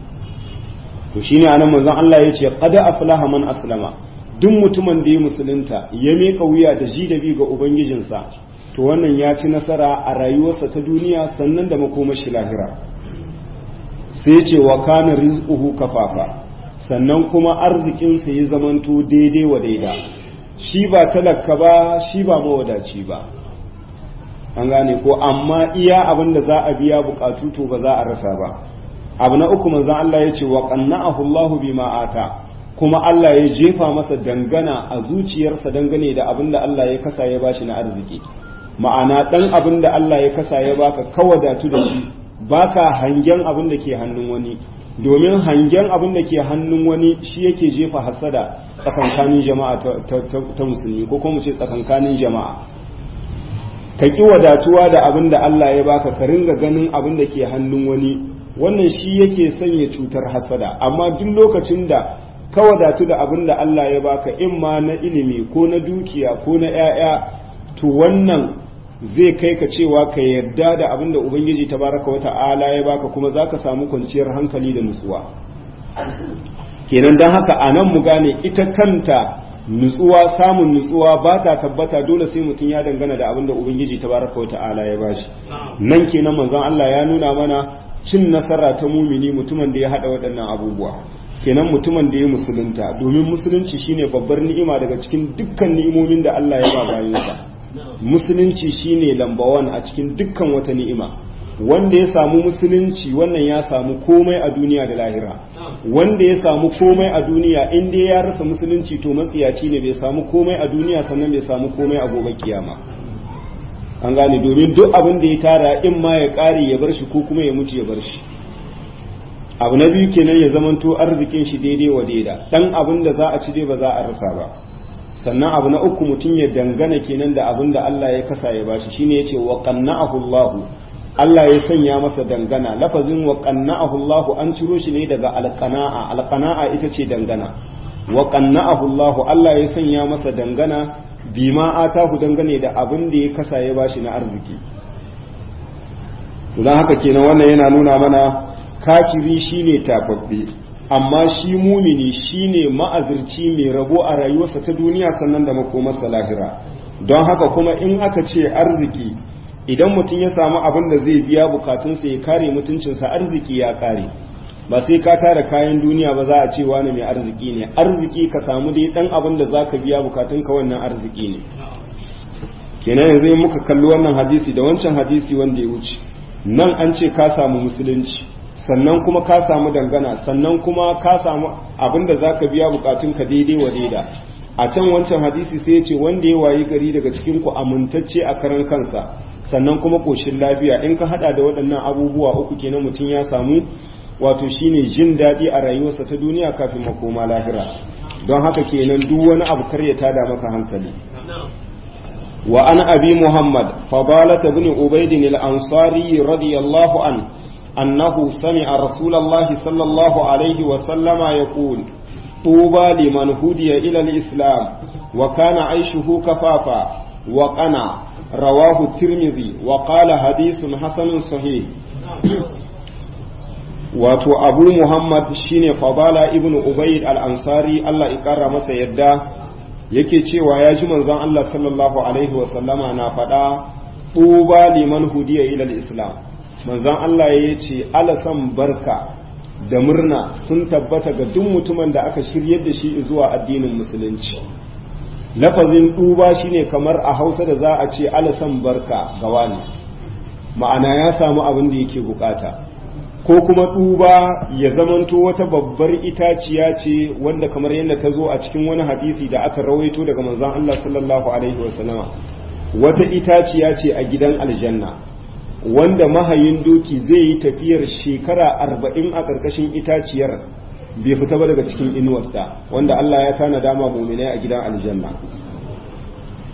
Speaker 1: to shine anan manzon Allah ya ce qad aflaha man aslama duk mutumin da ya musulunta ya meka wuya da ji da bi ga ubangijinsa to wannan ya ci nasara a rayuwarsa ta duniya sannan da makomashi lahira sai ce wa kana rizquhu kafafa sannan kuma arzikinsa ya zamanto daidai wa daida shi ba talaka ba shi ba mawadaci ba an gane ko amma iya abin da za a biya bukatu to ba za a rasa ba abu na uku manzon Allah ya ce wa qanna'ahu Allahu bima ata kuma Allah ya jefa masa dangana a zuciyarsa dangane da abin da Allah ya kasa ya bashi na arziki ma'ana dan abin da Allah ya kasa ya baka kawadatu da shi baka hangen abin da ke hannun wani domin hangen abin da ke hannun wani shi yake jefa hasada tsakankanin jama'a ta musulmi ko kuma ce tsakankanin jama'a ka ki wadatuwa da abin da Allah ya baka ka ringa ganin abin da ke hannun wani wannan shi yake sanya cutar hasada amma duk lokacin da ka wadatu da abin da Allah ya baka in ma na ilimi ko na dukiya ko na 'ya'ya to wannan zai kai ka cewa ka yarda da abin da ubangiji tabaraka wa ta'ala ya baka kuma zaka samu kwanciyar hankali da nutsuwa kenan don haka a nan mu gane ita kanta nutsuwa samun nutsuwa ba ta tabbata dole sai mutum ya dangana da abin da ubangiji tabaraka wa ta'ala ya bashi nan kenan manzon Allah ya nuna mana cin nasara ta mumini mutumin da ya hada waɗannan abubuwa kenan mutumin da ya musulunta domin musulunci shine babbar ni'ima daga cikin dukkan ni'imomin da Allah ya ba bayansa musulunci shine lambawan a cikin dukkan wata ni'ima wanda ya samu musulunci wannan ya samu komai a duniya da lahira wanda ya samu komai a duniya in dai ya rasa musulunci to matsiyaci ne bai samu komai a duniya sannan bai samu komai a gobe kiyama an gane domin duk abin da ya tara in ma ya kare ya bar shi ko kuma ya mutu ya bar shi abu na biyu kenan ya zamanto arzikin shi daidai wa daida dan abin da za a ci dai ba za a rasa ba sannan abu na uku mutum ya dangana kenan da abin da Allah ya kasa ya bashi shine yace wa qanna'ahu Allah Allah ya sanya masa dangana lafazin wa qanna'ahu Allah an ciro shi ne daga alqana'a alqana'a ita ce dangana wa qanna'ahu Allah Allah ya sanya masa dangana bima atahu dangane da abin da ya kasa ya bashi na arziki don haka kenan wannan yana nuna mana kafiri shine tafaffe amma shi mumini shine ma'azirci mai rabo a rayuwarsa ta duniya sannan da makomarsa lahira don haka kuma in aka ce arziki idan mutum ya samu abin da zai biya bukatunsa ya kare mutuncinsa arziki ya kare ba sai ka tara kayan duniya ba za a ce wani mai arziki ne arziki ka samu dai dan abin da zaka biya bukatunka wannan arziki ne kenan yanzu muka kalli wannan hadisi da wancan hadisi wanda ya wuce nan an ce ka samu musulunci sannan kuma ka samu dangana sannan kuma ka samu abin da za ka biya bukatunka daidai wa daida a can wancan hadisi sai ce wanda ya wayi gari daga cikin ku amintacce a karan kansa sannan kuma koshin lafiya in ka hada da waɗannan abubuwa uku kenan mutum ya samu wato shine jin daɗi a rayuwarsa ta duniya kafin makoma lahira don haka kenan duk wani abu kar ya tada maka hankali وعن أبي محمد فضالة بن عبيد الأنصاري رضي الله عنه أنه سمع رسول الله صلى الله عليه وسلم يقول طوبى لمن هدي إلى الإسلام وكان عيشه كفافا وقنا رواه الترمذي وقال حديث حسن صحيح wato abu muhammad shine fadala ibn ubayd al-ansari Allah ya kara masa yadda yake cewa ya ji manzon Allah sallallahu alaihi wa sallama na faɗa tuba liman hudiya ila islam manzon Allah ya ce alasan barka da murna sun tabbata ga duk mutumin da aka shiryar da shi zuwa addinin musulunci lafazin tuba shine kamar a hausa da za a ce alasan barka ga wani ma'ana ya samu abin da yake bukata ko kuma duba ya zamanto wata babbar itaciya ce wanda kamar yadda ta zo a cikin wani hadisi da aka rawaito daga manzon Allah sallallahu alaihi wasallama wata itaciya ce a gidan aljanna wanda mahayin doki zai yi tafiyar shekara arba'in a ƙarƙashin itaciyar bai fita ba daga cikin inuwarsa wanda Allah ya tana dama muminai a gidan aljanna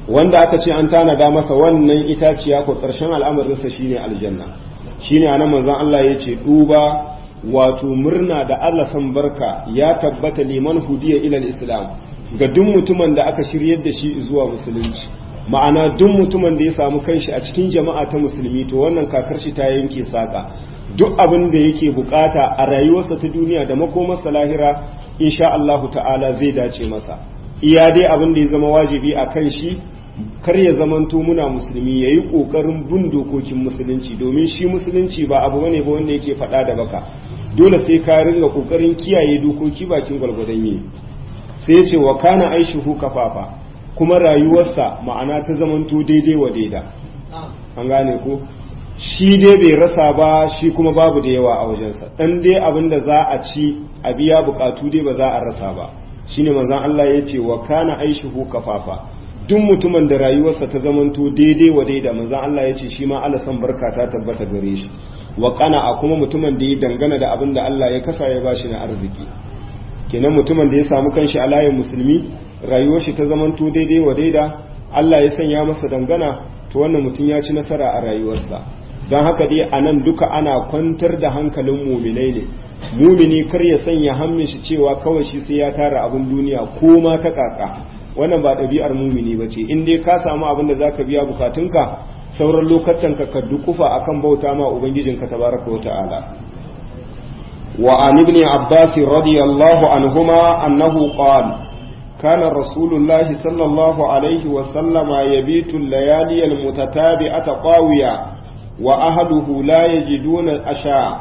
Speaker 1: wanda aka ce an tanada masa wannan itaciya ko ƙarshen al'amarinsa shine aljanna shine anan manzon Allah ya ce duba wato murna da Allah san barka ya tabbata liman hudiya ila islam ga duk mutumin da aka shiryar da shi zuwa musulunci ma'ana duk mutumin da ya samu kanshi a cikin jama'a ta musulmi to wannan kakar shi ta yanke saka duk abin da yake bukata a rayuwarsa ta duniya da makomarsa lahira insha Allahu ta'ala zai dace masa iya dai abin da ya zama wajibi a kan shi kar ya zamanto muna musulmi ya yi ƙoƙarin bin dokokin musulunci domin shi musulunci ba abu bane ba wanda yake faɗa da baka dole sai ka ringa ƙoƙarin kiyaye dokoki bakin gwalgwadon yi sai ya ce wa kana aishuhu kafafa kuma rayuwarsa ma'ana ta zamanto daidai wa daida an gane ko shi dai bai rasa ba shi kuma babu da yawa a wajensa dan dai abin da za a ci a biya bukatu dai ba za a rasa ba shine manzon Allah ya ce wa kana aishuhu kafafa duk mutumin da rayuwarsa ta zamanto daidai wa daida manzon Allah ya ce shi ma Allah san barka ta tabbata gare shi wa a kuma mutumin da ya dangana da abin da Allah ya kasa ya bashi na arziki kenan mutumin da ya samu kanshi a layin musulmi rayuwar shi ta zamanto daidai wa daida Allah ya sanya masa dangana to wannan mutum ya ci nasara a rayuwarsa don haka dai a nan duka ana kwantar da hankalin muminai ne mumini kar ya sanya hannun shi cewa kawai shi sai ya tara abin duniya ko ma ta kaka wannan ba ɗabi'ar mumini ba ce in dai ka samu abin da zaka biya bukatunka sauran lokacin ka ka dukufa akan bauta ma ubangijinka tabaraka wa ta'ala وعن ابن عباس رضي الله عنهما أنه قال كان رسول الله صلى الله عليه وسلم يبيت الليالي المتتابعة طاوية وأهله لا يجدون أشاء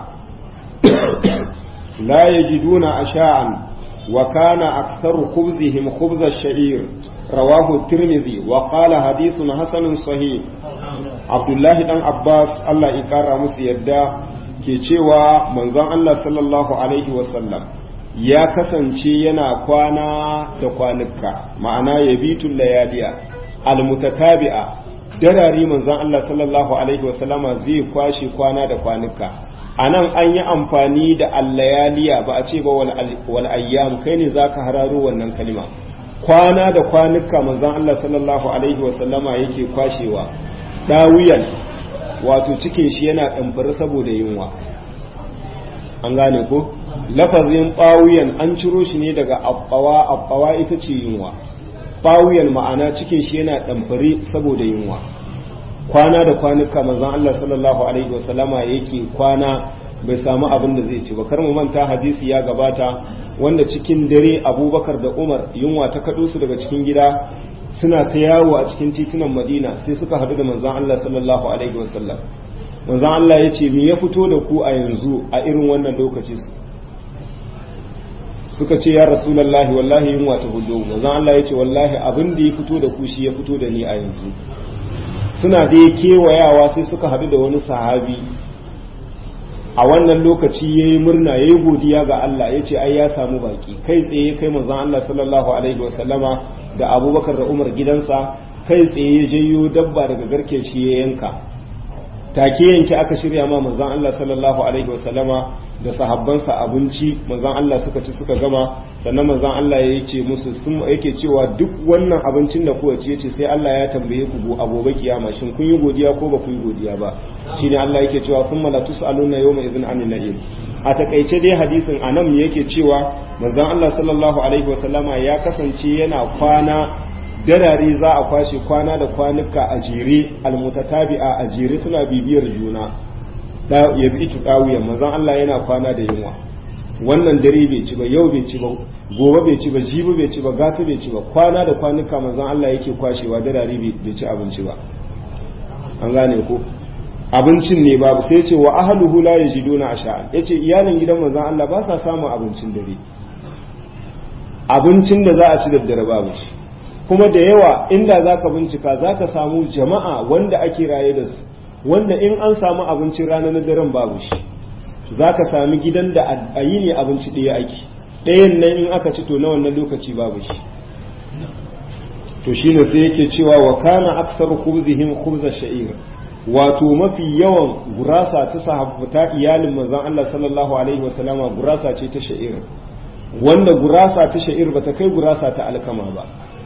Speaker 1: لا يجدون أشاء وكان أكثر خبزهم خبز الشعير رواه الترمذي وقال حديث حسن صحيح عبد الله بن عباس الله يكرمه سيدا ke cewa manzon Allah sallallahu Alaihi wasallam ya kasance yana kwana da kwanuka ma'ana ya bitun layaliya almutatabi'a darari manzon Allah sallallahu Alaihi wasallama zai kwashe kwana da kwanuka a nan an yi amfani da allayaliya ba a ce ba wal ayyam kai ne za ka hararo wannan kalima kwana da kwanuka manzon Allah sallallahu Alaihi wasallama yake kwashewa dawiyan wato cikin shi yana ɗamfari saboda yunwa an gane ko lafazin ɓawuyan an ciro shi ne daga abbawa abbawa ita ce yunwa ɓawuyan ma'ana cikin shi yana ɗamfari saboda yunwa kwana da kwanuka manzon Allah sallallahu alaihi wasallama yake kwana bai samu abin da zai ci ba kar mu manta hadisi ya gabata wanda cikin dare abubakar da umar yunwa ta kaɗo su daga cikin gida suna ta yawo a cikin titunan madina sai suka haɗu da manzon Allah sallallahu alaihi wasallam manzon Allah ya ce me ya fito da ku a yanzu a irin wannan lokaci suka ce ya rasulullahi wallahi yunwa ta hudu manzon Allah ya ce wallahi abin da ya fito da ku shi ya fito da ni a yanzu suna dai kewayawa sai suka haɗu da wani sahabi a wannan lokaci ya yi murna ya yi godiya ga Allah ya ce ai ya samu baki kai tsaye kai manzon Allah sallallahu alaihi wasallama da abubakar da umar gidansa kai tsaye ya janyo dabba daga garke shi ya yanka take yanke aka shirya ma manzon Allah sallallahu alaihi wasallama da sahabbansa abinci manzon Allah suka ci suka gama sannan manzon Allah ya ce musu sun yake cewa duk wannan abincin da kuwa ci yace sai Allah ya tambaye ku go agobe kiyama shin kun yi godiya ko ba ku yi godiya ba shine Allah yake cewa thumma la tusaluna yawma idhin anin na'im a takaice dai hadisin anan yake cewa manzon Allah sallallahu alaihi wasallama ya kasance yana kwana darare za a kwashe kwana da kwanuka a jere almutatabi'a a jere suna bibiyar juna ya bi itu dawiyan manzon Allah yana kwana da yunwa wannan dare bai ci ba yau bai ci ba gobe bai ci ba jibi bai ci ba gata bai ci ba kwana da kwanuka manzon Allah yake kwashewa darare bai ci abinci ba an gane ko abincin ne babu sai ce wa ahluhu la yajiduna asha'an yace iyalin gidan manzon Allah ba sa samun abincin dare abincin da za a ci da dare babu shi kuma da yawa inda zaka bincika zaka samu jama'a wanda ake raye da su wanda in an samu abincin rana na daren babu shi zaka sami gidan da a yi ne abinci ɗaya ake ɗayan nan in aka ci to na wannan lokaci babu shi to shine sai yake cewa wa kana aksaru khubzihim khubza sha'ir wato mafi yawan gurasa ta sahabbata iyalin manzon Allah sallallahu alaihi wasallama gurasa ce ta sha'ir wanda gurasa ta sha'ir bata kai gurasa ta alkama ba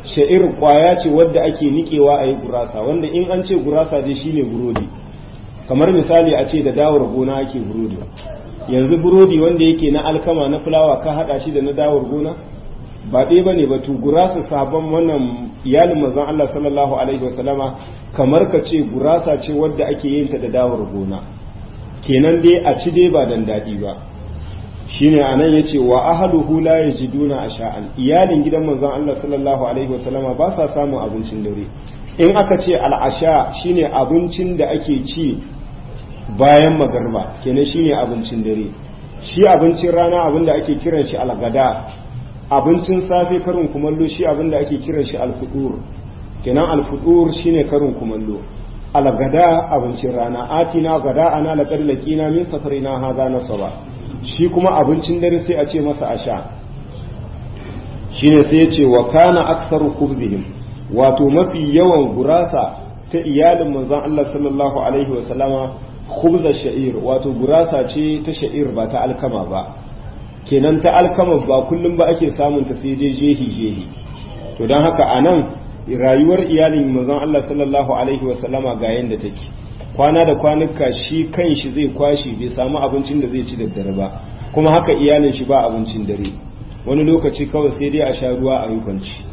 Speaker 1: sha'ir kwaya ce wadda ake nikewa a yi gurasa wanda in an ce gurasa dai shine burodi kamar misali a ce da dawar gona ake burodi yanzu burodi wanda yake na alkama na fulawa ka hada shi da na dawar gona ba ɗaya ba ne ba to gurasa sabon wannan iyalin manzon Allah sallallahu alaihi wasallama kamar ka ce gurasa ce wadda ake yin ta da dawar gona kenan dai a ci dai ba dan daɗi ba shine anan yace wa ahluhu la yajiduna asha'an iyalin gidan manzon Allah sallallahu alaihi wasallama ba sa samun abincin dare in aka ce al'asha shine abincin da ake ci bayan magarba kenan shine abincin dare shi abincin rana abin da ake kiran shi algada abincin safe karin kumallo shi abin da ake kiran shi alfudur kenan alfudur shine karin kumallo algada abincin rana atina gada ana laqad laqina min safarina hadha nasaba shi kuma abincin dare sai a ce masa asha shine sai ya ce wa kana aktsaru khubzihim wato mafi yawan gurasa ta iyalin manzon Allah sallallahu alaihi wa sallama khubza sha'ir wato gurasa ce ta sha'ir ba ta alkama ba kenan ta alkama ba kullum ba ake samun ta sai dai jehi jehi to don haka anan rayuwar iyalin manzon Allah sallallahu alaihi wa sallama ga yanda take kwana da kwanuka shi kan shi zai kwashi bai samu abincin da zai ci da dare ba kuma haka iyalin shi ba abincin dare wani lokaci kawai sai dai a sha ruwa a yi kwanci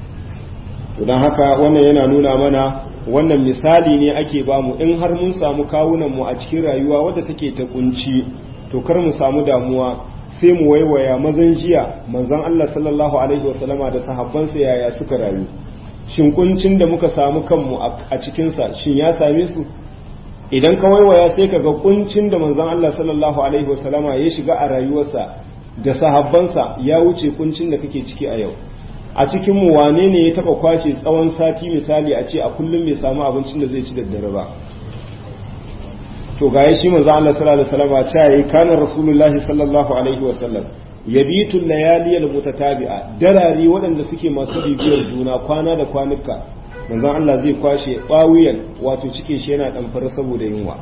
Speaker 1: to don haka wannan yana nuna mana wannan misali ne ake bamu in har mun samu kawunan mu a cikin rayuwa wadda take ta kunci to kar mu samu damuwa sai mu waiwaya mazan jiya manzon Allah sallallahu alaihi wasallama da sahabbansa yaya suka rayu shin kuncin da muka samu kanmu a cikinsa shin ya same su idan ka waiwaya sai ka ga kuncin da manzon Allah sallallahu alaihi wasallama ya shiga a rayuwarsa da sahabbansa ya wuce kuncin da kake ciki a yau a cikin mu wane ne ya taba kwashe tsawon sati misali a ce a kullum bai samu abincin da zai ci da dare ba to ga shi manzo Allah sallallahu alaihi wasallam ta yi kana rasulullahi sallallahu alaihi wasallam yabitu layali almutatabi'a darari waɗanda suke masu bibiyar juna kwana da kwanuka manzo Allah zai kwashe bawiyan wato cikin shi yana damfara saboda yunwa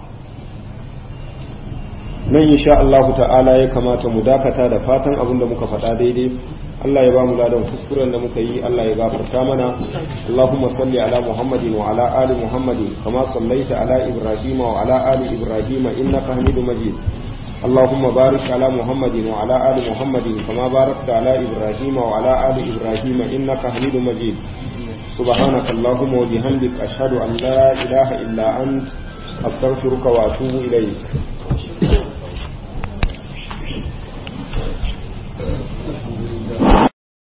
Speaker 1: nan insha Allah ta'ala ya kamata mu dakata da fatan abin da muka faɗa daidai Allah ya ba mu ladan kuskuren da muka yi Allah ya gafarta mana Allahumma salli ala Muhammadin wa ala ali Muhammadin kama sallaita ala Ibrahim wa ala ali Ibrahim innaka Hamidum Majid اللهم بارك على محمد وعلى آل محمد كما باركت على إبراهيم وعلى آل إبراهيم إنك حميد مجيد سبحانك اللهم وبحمدك أشهد أن لا إله إلا أنت أستغفرك وأتوب إليك